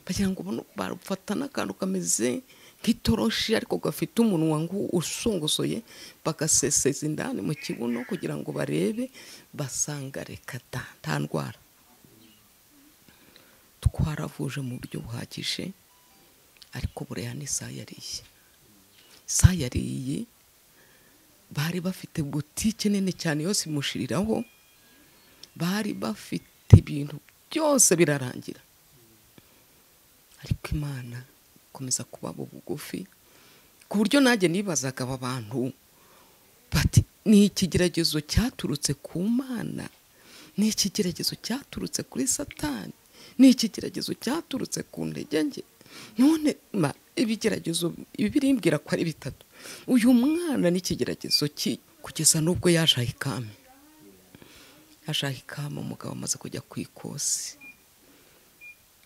bagira ngo bunu- bafata n'akantu kameze nk'itoroshi ariko gafite umunwa ngo usongosoye bagaseseza indani mu kibuno kugira ngo barebe basanga reka da nta ndwara twaravuje mu buryo buhagije ariko buriya ni isaha yariye isaha yariye bari bafite butike nini cyane yose imushiriraho bari bafite ibintu byose birarangira ariko imana ikomeza kubaba bugufi ku buryo nanjye nibazaga aba bantu bati ni ikigeragezo cyaturutse ku mana ni ikigeragezo cyaturutse kuri satani ni ikigeragezo cyaturutse ku ntege nke none ma ibigeragezo ibi birimbwira ko ari bitatu uyu mwana ni ikigeragezo ki kugeza n'ubwo yaje aha ikami yaje ikama umugabo amaze kujya ku ikosi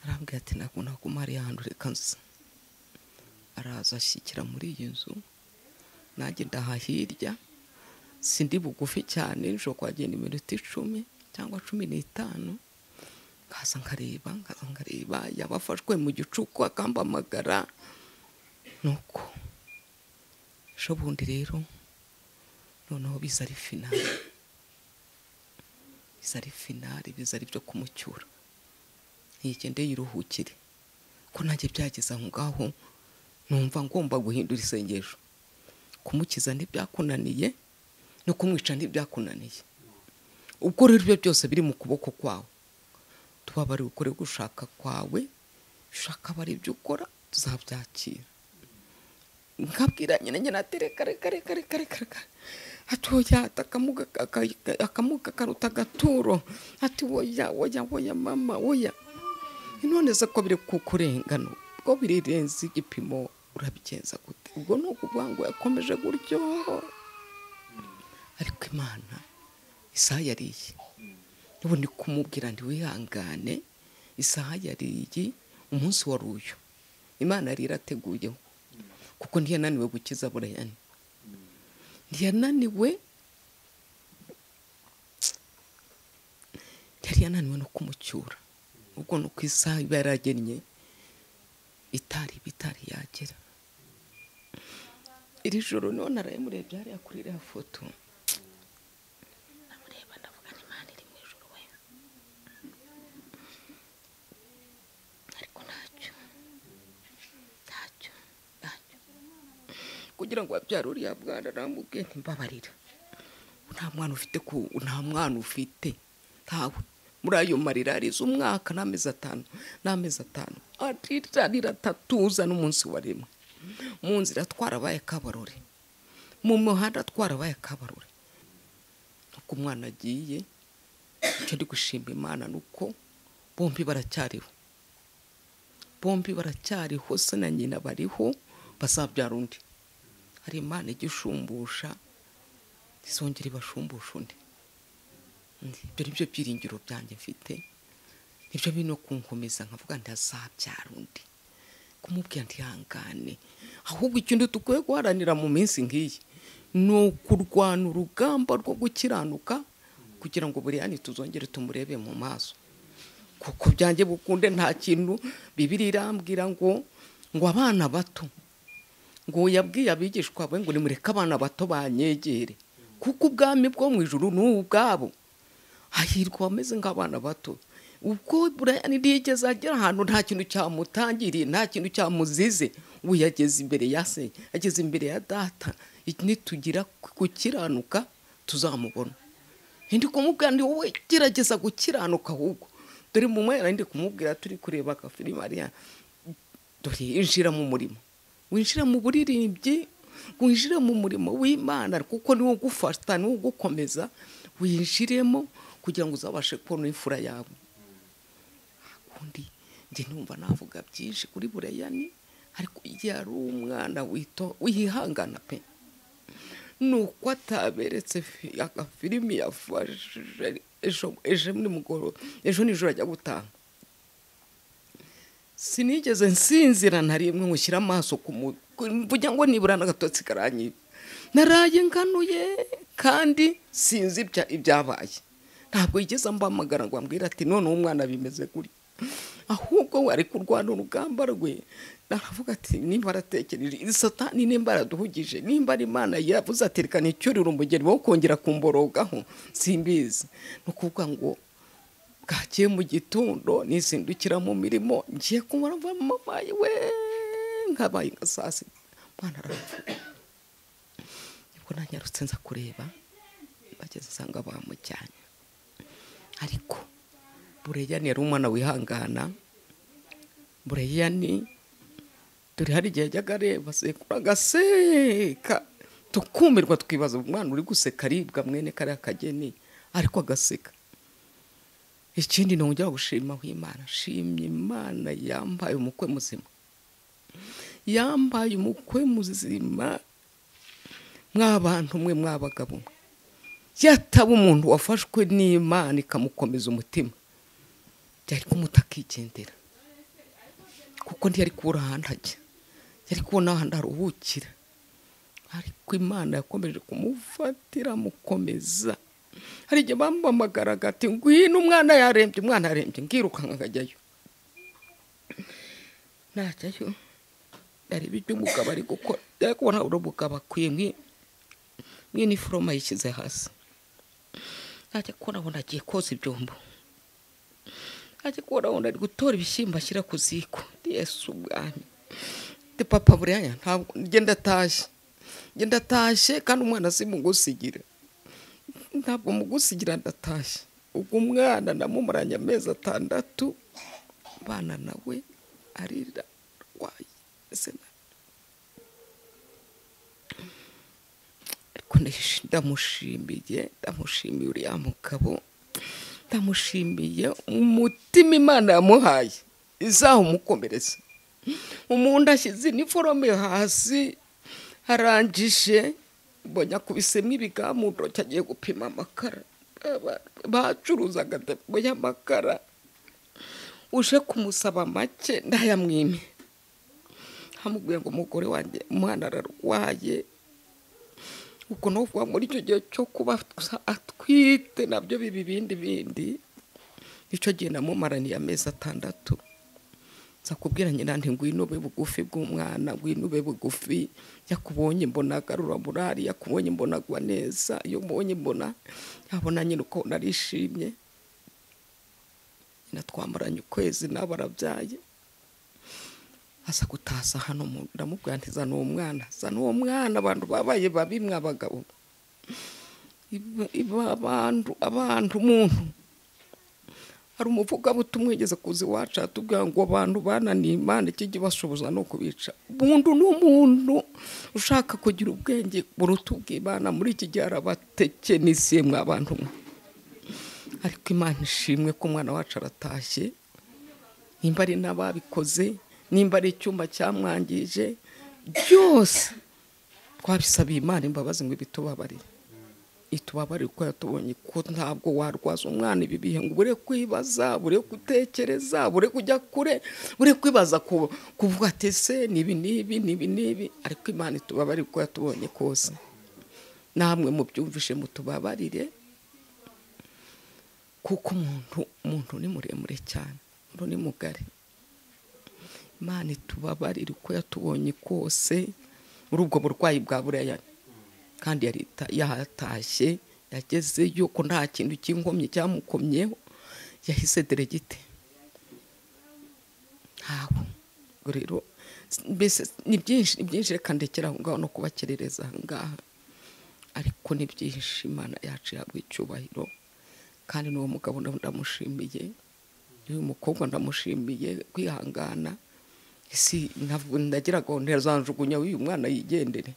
arambwira ati ntabwo naguma hariya hantu reka nza araza ashyikira muri iyi nzu nanjye ndaha hirya sindi bugufi cyane nshobora kuhagenda iminota icumi cyangwa cumi n'itanu nkaza nkareba nkaza nkareba yaba afashwe mu gicuku akambamagara nuko shobundi rero noneho biza ari finali biza ari finali biza ari ibyo kumucyura ntiyigende yiruhukire ko nanjye byageze aho ngaho numva ngomba guhindura isengesho kumukiza ntibyakunaniye no kumwica ntibyakunaniye ubwo rero ibyo byose biri mu kuboko kwawe tuba bari gukora gushaka kwawe ushaka bari ibyo ukora tuzabyakira nkabwira nyine nyine ati reka reka reka reka reka reka ati woya ati akamuga aka- akamuga karuta agaturo ati woya woya woya mama woya none se ko biri kukurengana ko birirenze igipimo urabigenza gute ubwo ni ukuvuga ngo yakomeje gutyo ariko imana isaha yariye ubundi kumubwira ndi wihangane isaha yariye umunsi wari uyu imana yari irateguyeho kuko ntiyananiwe gukiza burayani ntiyananiwe yari yananiwe no kumucyura ubwo ni uko isaha iba yaragennye itari iba itari yagera iri joro niho naraye murebye hariya kuri iriya foto namureba ndavuga ni imana iri mu ijoro we ariko ntacyo ntacyo ntacyo kugira ngo wabyara uriya mwana namubwiye ntimbabarira nta mwana ufite ku nta mwana ufite ntawe muri ayo marira arize umwaka n'amezi atanu n'amezi atanu arira arira atatuza n'umunsi wa rimwe mu nzira twarabaye kabarore mu muhanda twarabaye kabarore uko umwana agiye icyo ndi gushimba imana ni uko bombi baracyariho bombi baracyariho se na nyina bariho bazabyara undi hari imana ijya ishumbusha izongera ibashumbusha undi ibyo ni byo byiringiro byanjye mfite nibyo bino kunkomeza nkavuga nti azabyara undi kumubwira ntihangane ahubwo ikintu dukwiye guharanira mu minsi nk'iyi ni ukurwana urugamba rwo gukiranuka kugira ngo buriyani tuzongere tumurebe mu maso kuko byanjye bukunde nta kintu bibiri irambwira ngo ngo abana bato ngo yabwiye abigishwa be ngo nimureke abana bato banyegere kuko ubwami bwo mu ijuru ni ubwabo hahirwa abameze nk'abana bato ubwo buraya ntigeze agera ahantu nta kintu cyamutangiriye nta kintu cyamuzize ubu yageze imbere ya se yageze imbere ya data nitugira gukiranuka tuzamubona ndi kumubwira ndi wowe gerageza gukiranuka ahubwo dore mu mwera ndi kumubwira turi kureba agafilimi hariya dore injira mu murimo winjira mu buririmbyi winjire mu murimo w'imana kuko niwo ugufata niwo ugukomeza winjiremo kugira ngo uzabashe kubona imfura yawe undi njye numva navuga byinshi kuri bureyani ariko igihe ari umwana wito wihangana pe ni uko ataberetse fi- agafilimi yafashe ejo ejo nimugoroba ejo nijoro ajya gutanga sinigeze nsinzira na rimwe nkushyira amaso ku mu- ku- mvuga ngo nibura n'agatotsi karanyiba naraye nganuye kandi sinzi ibya- ibyabaye ntabwo yigeze mbamagara ngo ambwire ati none umwana bimeze gutya ahubwo we ari kurwana urugamba rwe aravuga ati nimba aratekereje iri satani nimba araduhugije nimba ari imana yavuze ati reka nicyurire umugeni wo kongera kumborogaho simbizi ni ukuvuga ngo bwakiye mu gitondo nizindukira mu mirimo ngiye kumara mva mama we nkabaye nka saa sita mwana arapfuye nibwo nanyarutse nza kureba bageze usanga bamujyanye ariko bureyani yari umwana wihangana bureyani dore hari igihe yajyaga areba sekuru agaseka tukumirwa twibaza umwana uri guseka aribwa mwene kariya kageni ariko agaseka ikindi ni uburyo gushima imana shimye imana yambaye umukwe muzima yambaye umukwe muzima mw'abantu mwe mw'abagabo yataba umuntu wafashwe n'imana ikamukomeza umutima byari kumuta akigendera kuko ntiyari kubura ahantu ajya yari kubona ahantu aruhukira ariko imana yakomeje kumufatira amukomeza hari igihe bampamagaraga ati ngwino umwana yarembye umwana yarembye ngirukanka nkajyayo najyayo areba ibyo umugabo ari gukora yari kubona uri umugabo akwiye nk'i- nk'iniforoma yishyize hasi najya kubona abona agiye koza ibyombo najya kubona abona ari gutora ibishyimbo ashyira ku ziko yesu ubwami de papa buriya ntabwo ngenda atashye ngenda atashye kandi umwana simugusigira ntabwo mugusigira ndatashye ubwo umwana namumuranye amezi atandatu abana nawe arira arwaye ese na- ariko ndahish- ndamushimiye ndamushimiye uriya mugabo ndamushimiye umutima imana yamuhaye izawumukomereza umuntu ashyize iniforome hasi arangije mbonye akubisemo ibigamuntoki agiye gupima amakara Aba- bacuruzaga depo y'amakara uje kumusaba make ntayamwime amubwiye ngo umugore wanjye umwana ararwaye ubwo ni ukuvuga muri icyo gihe cyo kuba atwite nabyo biba ibindi bindi nicyo gihe namumaraniye amezi atandatu nza kubwira nyina nti ngwino ube bugufi bw'umwana ngwino ube bugufi yakubonye mbona agarura murari yakubonye mbona agwa neza iyo mbonye mbona yabona nyine uko narishimye nyina twamaranye ukwezi nawe arabyaye aza gutasa hano mu- ndamubwira nti zana uwo mwana zana uwo mwana abantu babaye babi mwa abagabo Iba- iba abantu abantu umuntu hari umuvugabutumwa yigeze kuza iwacu atubwira ngo abantu bananiye imana ikijya ibashoboza no kubica umuntu ni umuntu ushaka kugira ubwenge buruta ubw'imana muri iki gihe arabatekenisiye mwa bantu mwe ariko imana ishimwe ko umwana wacu aratashye nimba ari n'ababikoze nimba ari icyumba cyamwangije byose twabisabiye imana imbabazi ngo ibitubabarire itubabarire uko yatubonye ko ntabwo warwaza umwana ibi bihe ngo ubure kwibaza bure gutekereza bure kujya kure bure kwibaza ku- kuvuga ati ese nibi nibi nibi nibi ariko imana itubabarire uko yatubonye kose namwe mubyumvishe mutubabarire kuko umuntu umuntu ni muremure cyane umuntu ni mugari imana itubabarire uko yatubonye kose muri ubwo burwayi bwa buraya kandi yari ita- yahatashye yagezeyo ko nta kintu cy'inkomyi cyamukomyeho yahise deregite ntabwo ubwo rero mbese ni byinshi ni byinshi reka ndekera aho ngaho no kubakerereza aha ngaha ariko ni byinshi imana yacu yahabwa icyubahiro kandi n'uwo mugabo ndamu- ndamushimiye n'uyu mukobwa ndamushimiye kwihangana isi ntavu- ndagiraga ngo ntazanjugunya uyu mwana yigendere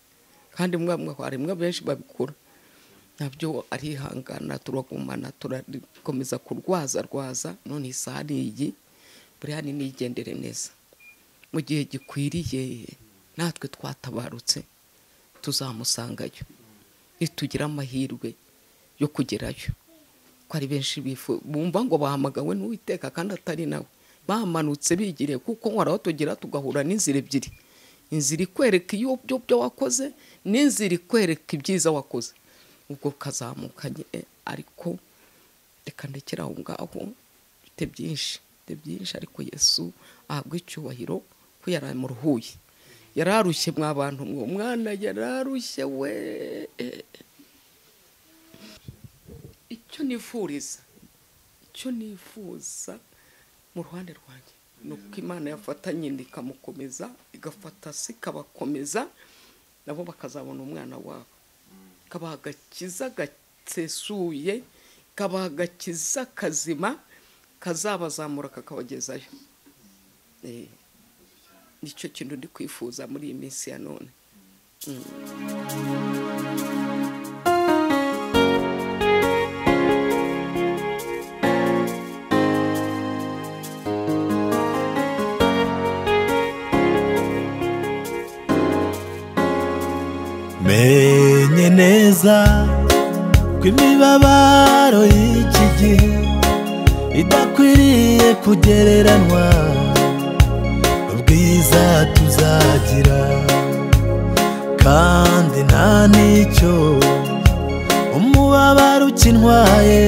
kandi mwa mwe hari mwe benshi babikora nabyo arihangana turagumana turakomeza kurwaza rwaza none isaha ni iyi buriya ni nigendere neza mu gihe gikwiriye natwe twatabarutse tuzamusangayo nitugira amahirwe yo kugerayo ko ari benshi bifu bumva ngo bahamagawe n'uwiteka kandi atari nawe bamanutse bigiriye kuko nkora tugira tugahura n'inzira ebyiri inzira ikwereka iyo byo byo wakoze n'inzira ikwereka ibyiza wakoze ubwo kazamukanye eh, ariko reka ndekere aho ngaho mfite byinshi mfite byinshi ariko yesu ahabwa icyubahiro ko yari amuruhuye yari arushye mwa bantu mwe umwana yari arushye we icyo nifuriza icyo nifuza mu ruhande rwanjye ni uko imana yafatanye inda ikamukomeza igafata se ikabakomeza nabo bakazabona umwana wabo ikabaha agakiza gasesuye ikabaha agakiza kazima kazabazamura kakabagezayo Eh, nicyo kintu ndi kwifuza muri iyi minsi ya none menye neza ko imibabaro y'iki gihe idakwiriye kugereranywa ubwiza tuzagira kandi nta n'icyo umubabaro ukintwaye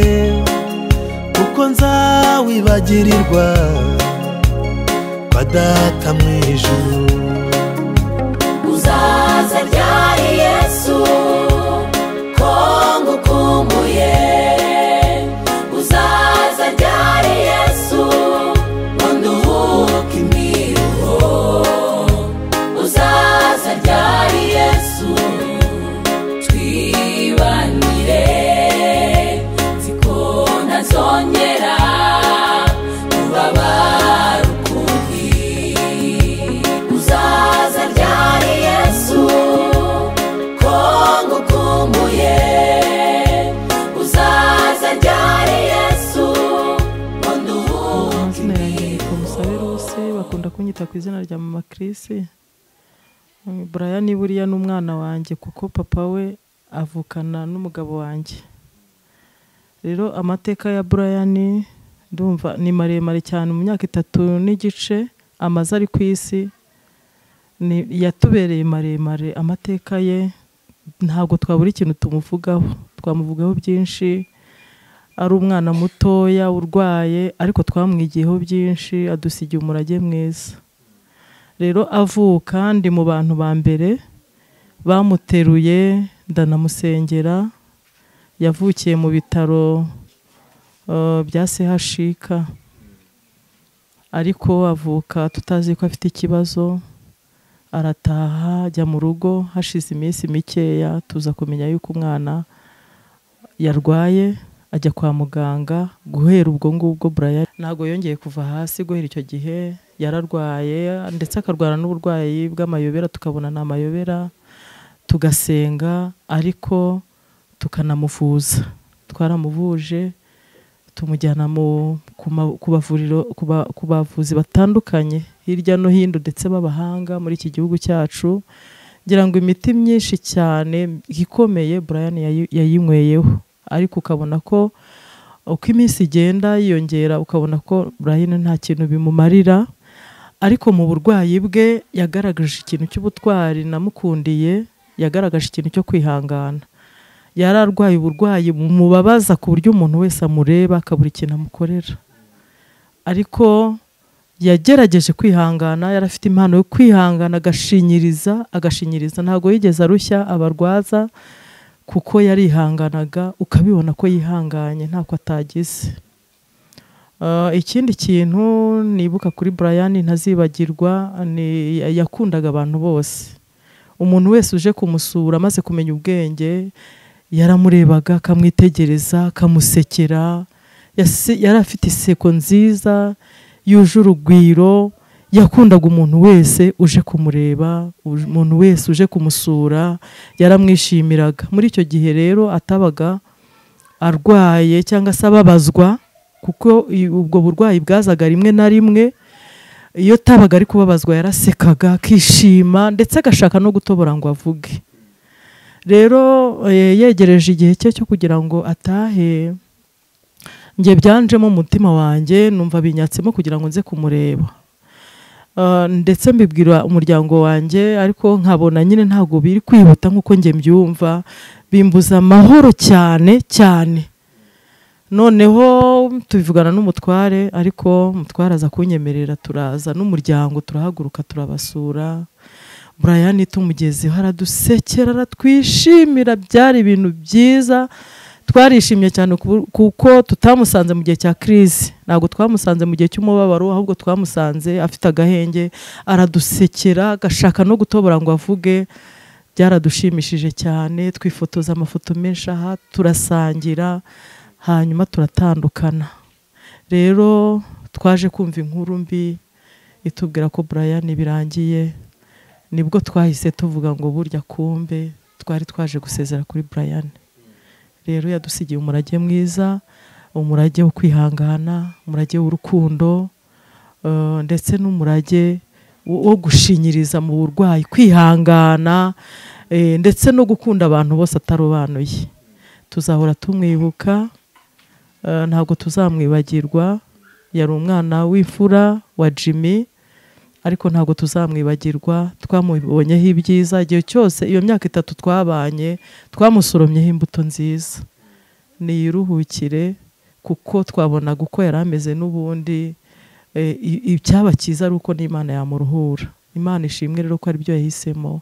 kuko nzawibagirirwa kwa data mu ijuru uzaza ryari yesu ko ngukumbuye uzaza ryari yesu ngo nduhuke imiruho uzaza ryari yesu twibanire ku izina rya mama kirisi buraya ni buriya ni umwana wanjye kuko papa we avukana n'umugabo wanjye rero amateka ya burayani ndumva ni maremare cyane mu myaka itatu n'igice amaze ari ku isi ni- yatubereye maremare amateka ye ntabwo twabura ikintu tumuvugaho twamuvugaho byinshi ari umwana mutoya urwaye ariko twamwigiyeho byinshi adusigiye umurage mwiza rero avuka ndi mu bantu ba mbere bamuteruye ndanamusengera yavukiye mu bitaro eh, bya CHK ariko avuka tutazi ko afite ikibazo arataha ajya mu rugo hashize iminsi mikeya tuza kumenya yuko umwana yarwaye ajya kwa muganga guhera ubwo ngubwo Brian ntabwo yongeye kuva hasi guhera icyo gihe yararwaye ndetse akarwara n'uburwayi bw'amayobera tukabona ni amayobera tugasenga ariko tukanamuvuza twaramuvuje tumujyana mu ku ma- ku bavuriro ku ba- ku bavuzi batandukanye hirya no hino ndetse b'abahanga muri iki gihugu cyacu ngira ngo imiti myinshi cyane ikomeye Brian yayi- yayinyweyeho ariko ukabona ko uko iminsi igenda yiyongera ukabona ko Brian nta kintu bimumarira ariko mu burwayi bwe yagaragaje ikintu cy'ubutwari namukundiye yagaragaje ikintu cyo kwihangana yari arwaye uburwayi bumubabaza ku buryo umuntu wese amureba akabura ikintu amukorera ariko yagerageje kwihangana yari afite impano yo kwihangana agashinyiriza agashinyiriza ntabwo yigeze arushya abarwaza kuko yarihanganaga ukabibona ko yihanganye ntako atagize Uh, ikindi kintu nibuka kuri Brian ntazibagirwa ni yakundaga abantu bose umuntu wese uje kumusura amaze kumenya ubwenge yaramurebaga akamwitegereza akamusekera Yase- yari afite iseko nziza yuje urugwiro yakundaga umuntu wese uje kumureba uj- umuntu wese uje kumusura yaramwishimiraga muri icyo gihe rero atabaga arwaye cyangwa se ababazwa kuko i- ubwo burwayi bwazaga rimwe na rimwe iyo atabaga ari kubabazwa yarasekaga akishima ndetse agashaka no gutobora ngo avuge rero eh, yegereje igihe cye cyo kugira ngo atahe njye byanjemo umutima wanjye numva binyatsemo kugira ngo nze kumureba Ah, ndetse mbibwira umuryango wanjye ariko nkabona nyine ntabwo biri kwihuta nk'uko njye mbyumva bimbuza amahoro cyane cyane noneho tubivugana n'umutware ariko umutware aza kunyemerera turaza n'umuryango turahaguruka turabasura Brian tumugezeho aradusekera aratwishimira byari ibintu byiza twarishimye cyane ku- kuko tutamusanze mu gihe cya crise ntabwo twamusanze mu gihe cy'umubabaro ahubwo twamusanze afite agahenge aradusekera agashaka no gutobora ngo avuge byaradushimishije cyane twifotoza amafoto menshi aha turasangira hanyuma turatandukana rero twaje kumva inkuru mbi itubwira ko Brian birangiye nibwo twahise tuvuga ngo burya kumbe twari twaje gusezera kuri Brian rero yadusigiye umurage mwiza umurage wo kwihangana umurage w'urukundo eh, ndetse n'umurage wo wo gushinyiriza mu burwayi kwihangana eh, ndetse no gukunda abantu bose atarobanuye tuzahora tumwibuka eh, ntabwo tuzamwibagirwa yari umwana w'imfura wa jimmy ariko ntabwo tuzamwibagirwa twamubonyeho ibyiza igihe cyose iyo myaka itatu twabanye twamusoromyeho imbuto nziza niyiruhukire kuko twabonaga uko yari ameze n'ubundi eh, i- icyaba cyiza ari uko n'imana yamuruhura imana ishimwe rero ko aribyo yahisemo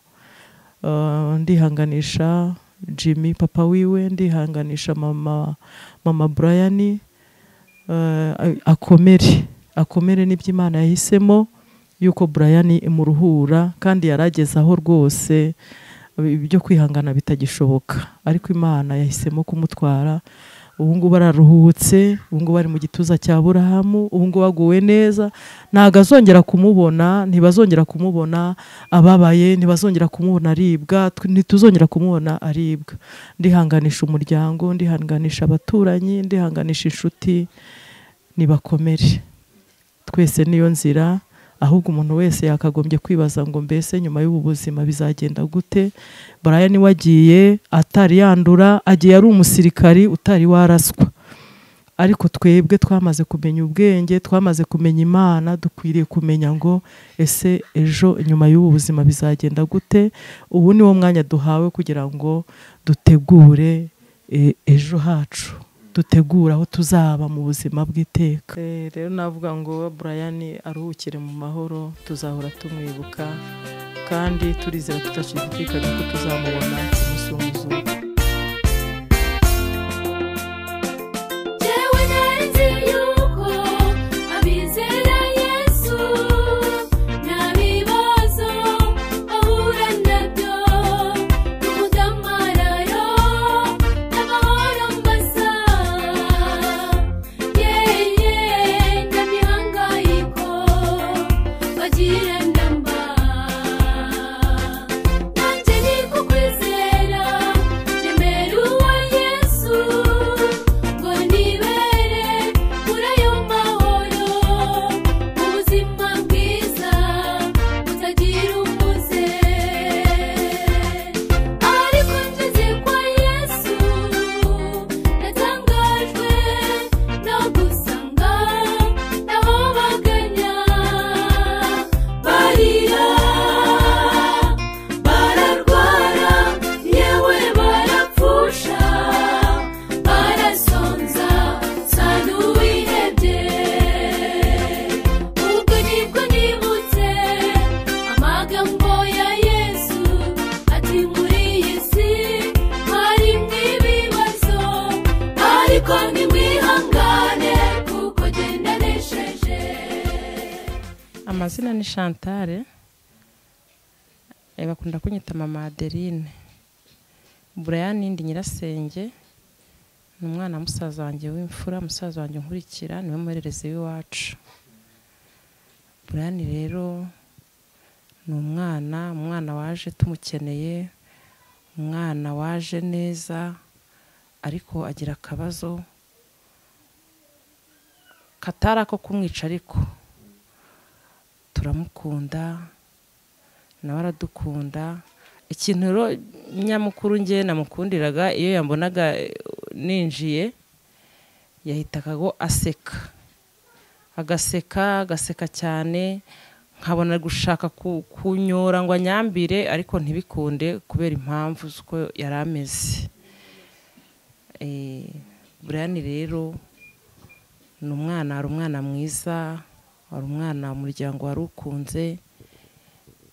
Eh, ndihanganisha jimmy papa wiwe ndihanganisha mama mama brian eh, akomere akomere n'ibyo imana yahisemo yuko Brian imuruhura kandi yarageze aho rwose ibyo kwihangana bitagishoboka ariko imana yahisemo kumutwara ubu ngubu araruhutse ubu ngubu ari mu gituza cya burahamu ubu ngubu aguwe neza ntabwo azongera kumubona ntibazongera kumubona ababaye ntibazongera kumubona aribwa tw- ntituzongera kumubona aribwa ndihanganisha umuryango ndihanganisha abaturanyi ndihanganisha inshuti nibakomere twese niyo nzira ahubwo umuntu wese yakagombye kwibaza ngo mbese nyuma y'ubu buzima bizagenda gute Brian wagiye atari yandura agiye ari umusirikari utari waraswa ariko twebwe twamaze kumenya ubwenge twamaze kumenya imana dukwiriye kumenya ngo ese ejo nyuma y'ubu buzima bizagenda gute ubu ni wo mwanya duhawe kugira ngo dutegure e- ejo hacu dutegura aho tuzaba mu buzima bw'iteka rero navuga ngo Brian aruhukire mu mahoro tuzahora tumwibuka kandi turizera tudashidikanya ko tuzamubona ku munsi w'umuzuko Jyewe nzi yuko abizera Yesu nta bibazo bahura nabyo n'umudamararo n'amahoro mbasa yeye nta mihangayiko bagirana mba nanjye ni kukwizera nemeruwe Yesu ngo nibere muri ayo mahoro ubuzima bwiza butagira umuze ariko ngeze kwa Yesu natangajwe no gusanga naho baganya barira bararwara yewe barapfusha barasonza sa n'uwihebye ubwo nibwo nibutse amagambo ya yesu ati muri iyi si harimo ibibazo ariko nimwihangane kuko genda nesheje amazina ni Chantal eh, bakunda kunyita mama Adeline Brian ndi nyirasenge ni umwana wa musaza wanjye w'imfura musaza wanjye unkurikira niwe murerezi w'iwacu Brian rero ni umwana umwana waje tumukeneye umwana waje neza ariko agira akabazo katari ako kumwica ariko turamukunda nawe aradukunda ikintu rero nyamukuru nge namukundiraga iyo yambonaga eh, ninjiye yahitaga ngo aseka agaseka agaseka cyane nkabona ari gushaka ku- kunyora ngo anyambire ariko ntibikunde kubera impamvu z'uko yari ameze Eh, Brian rero ni umwana hari umwana mwiza hari umwana umuryango wari ukunze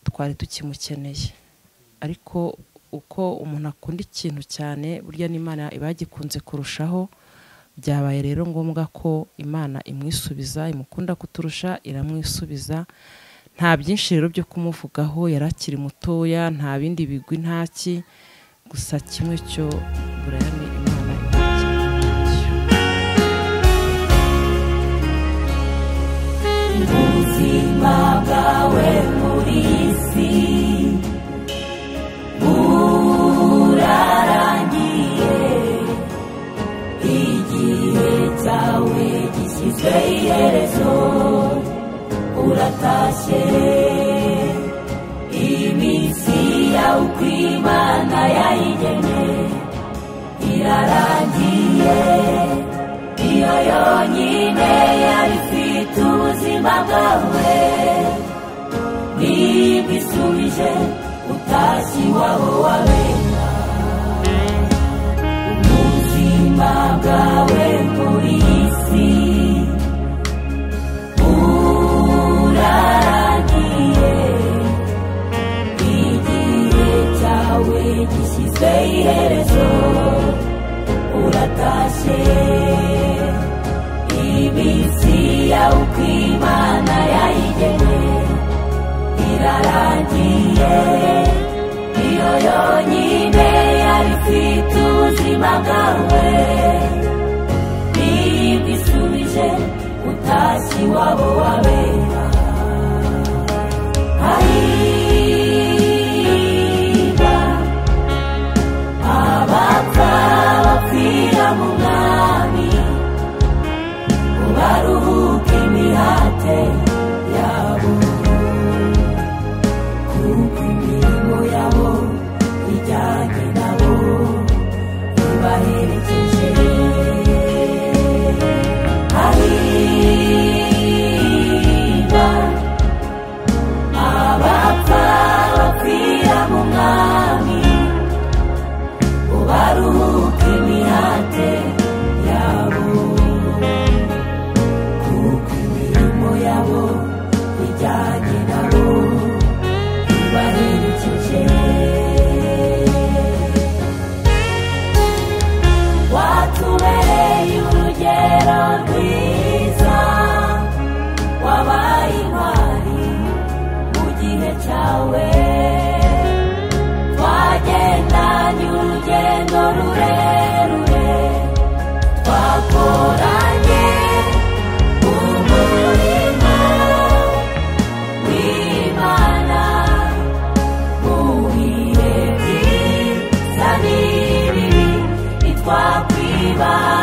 twari tukimukeneye ariko uko umuntu akunda ikintu cyane burya n'imana iba yagikunze kurushaho byabaye rero ngombwa ko imana imwisubiza imukunda kuturusha iramwisubiza nta byinshi rero byo kumuvugaho yari akiri mutoya nta bindi bigwi ntaki gusa kimwe cyo burayame imana imwakiriye. ubuzima bwawe muri iyi si burarangiye igihe cyawe gishyizwe iherezo uratashye iminsi yawe uko imana yayigene irarangiye iyo yonyine yari ifite ubuzima bwawe nibwisubije utashye iwawe wabera ubuzima bwawe muri iyi si burarangiye igihe cyawe gishyizwe iherezo uratashye iminsi yawe uko imana yayigene irarangiye iyo yonyine yari ifite ubuzima bwawe nibwisubije utashye iwabo wabera hariba abapfa bapfira mu mwami ubaruhuke imihate yabo niba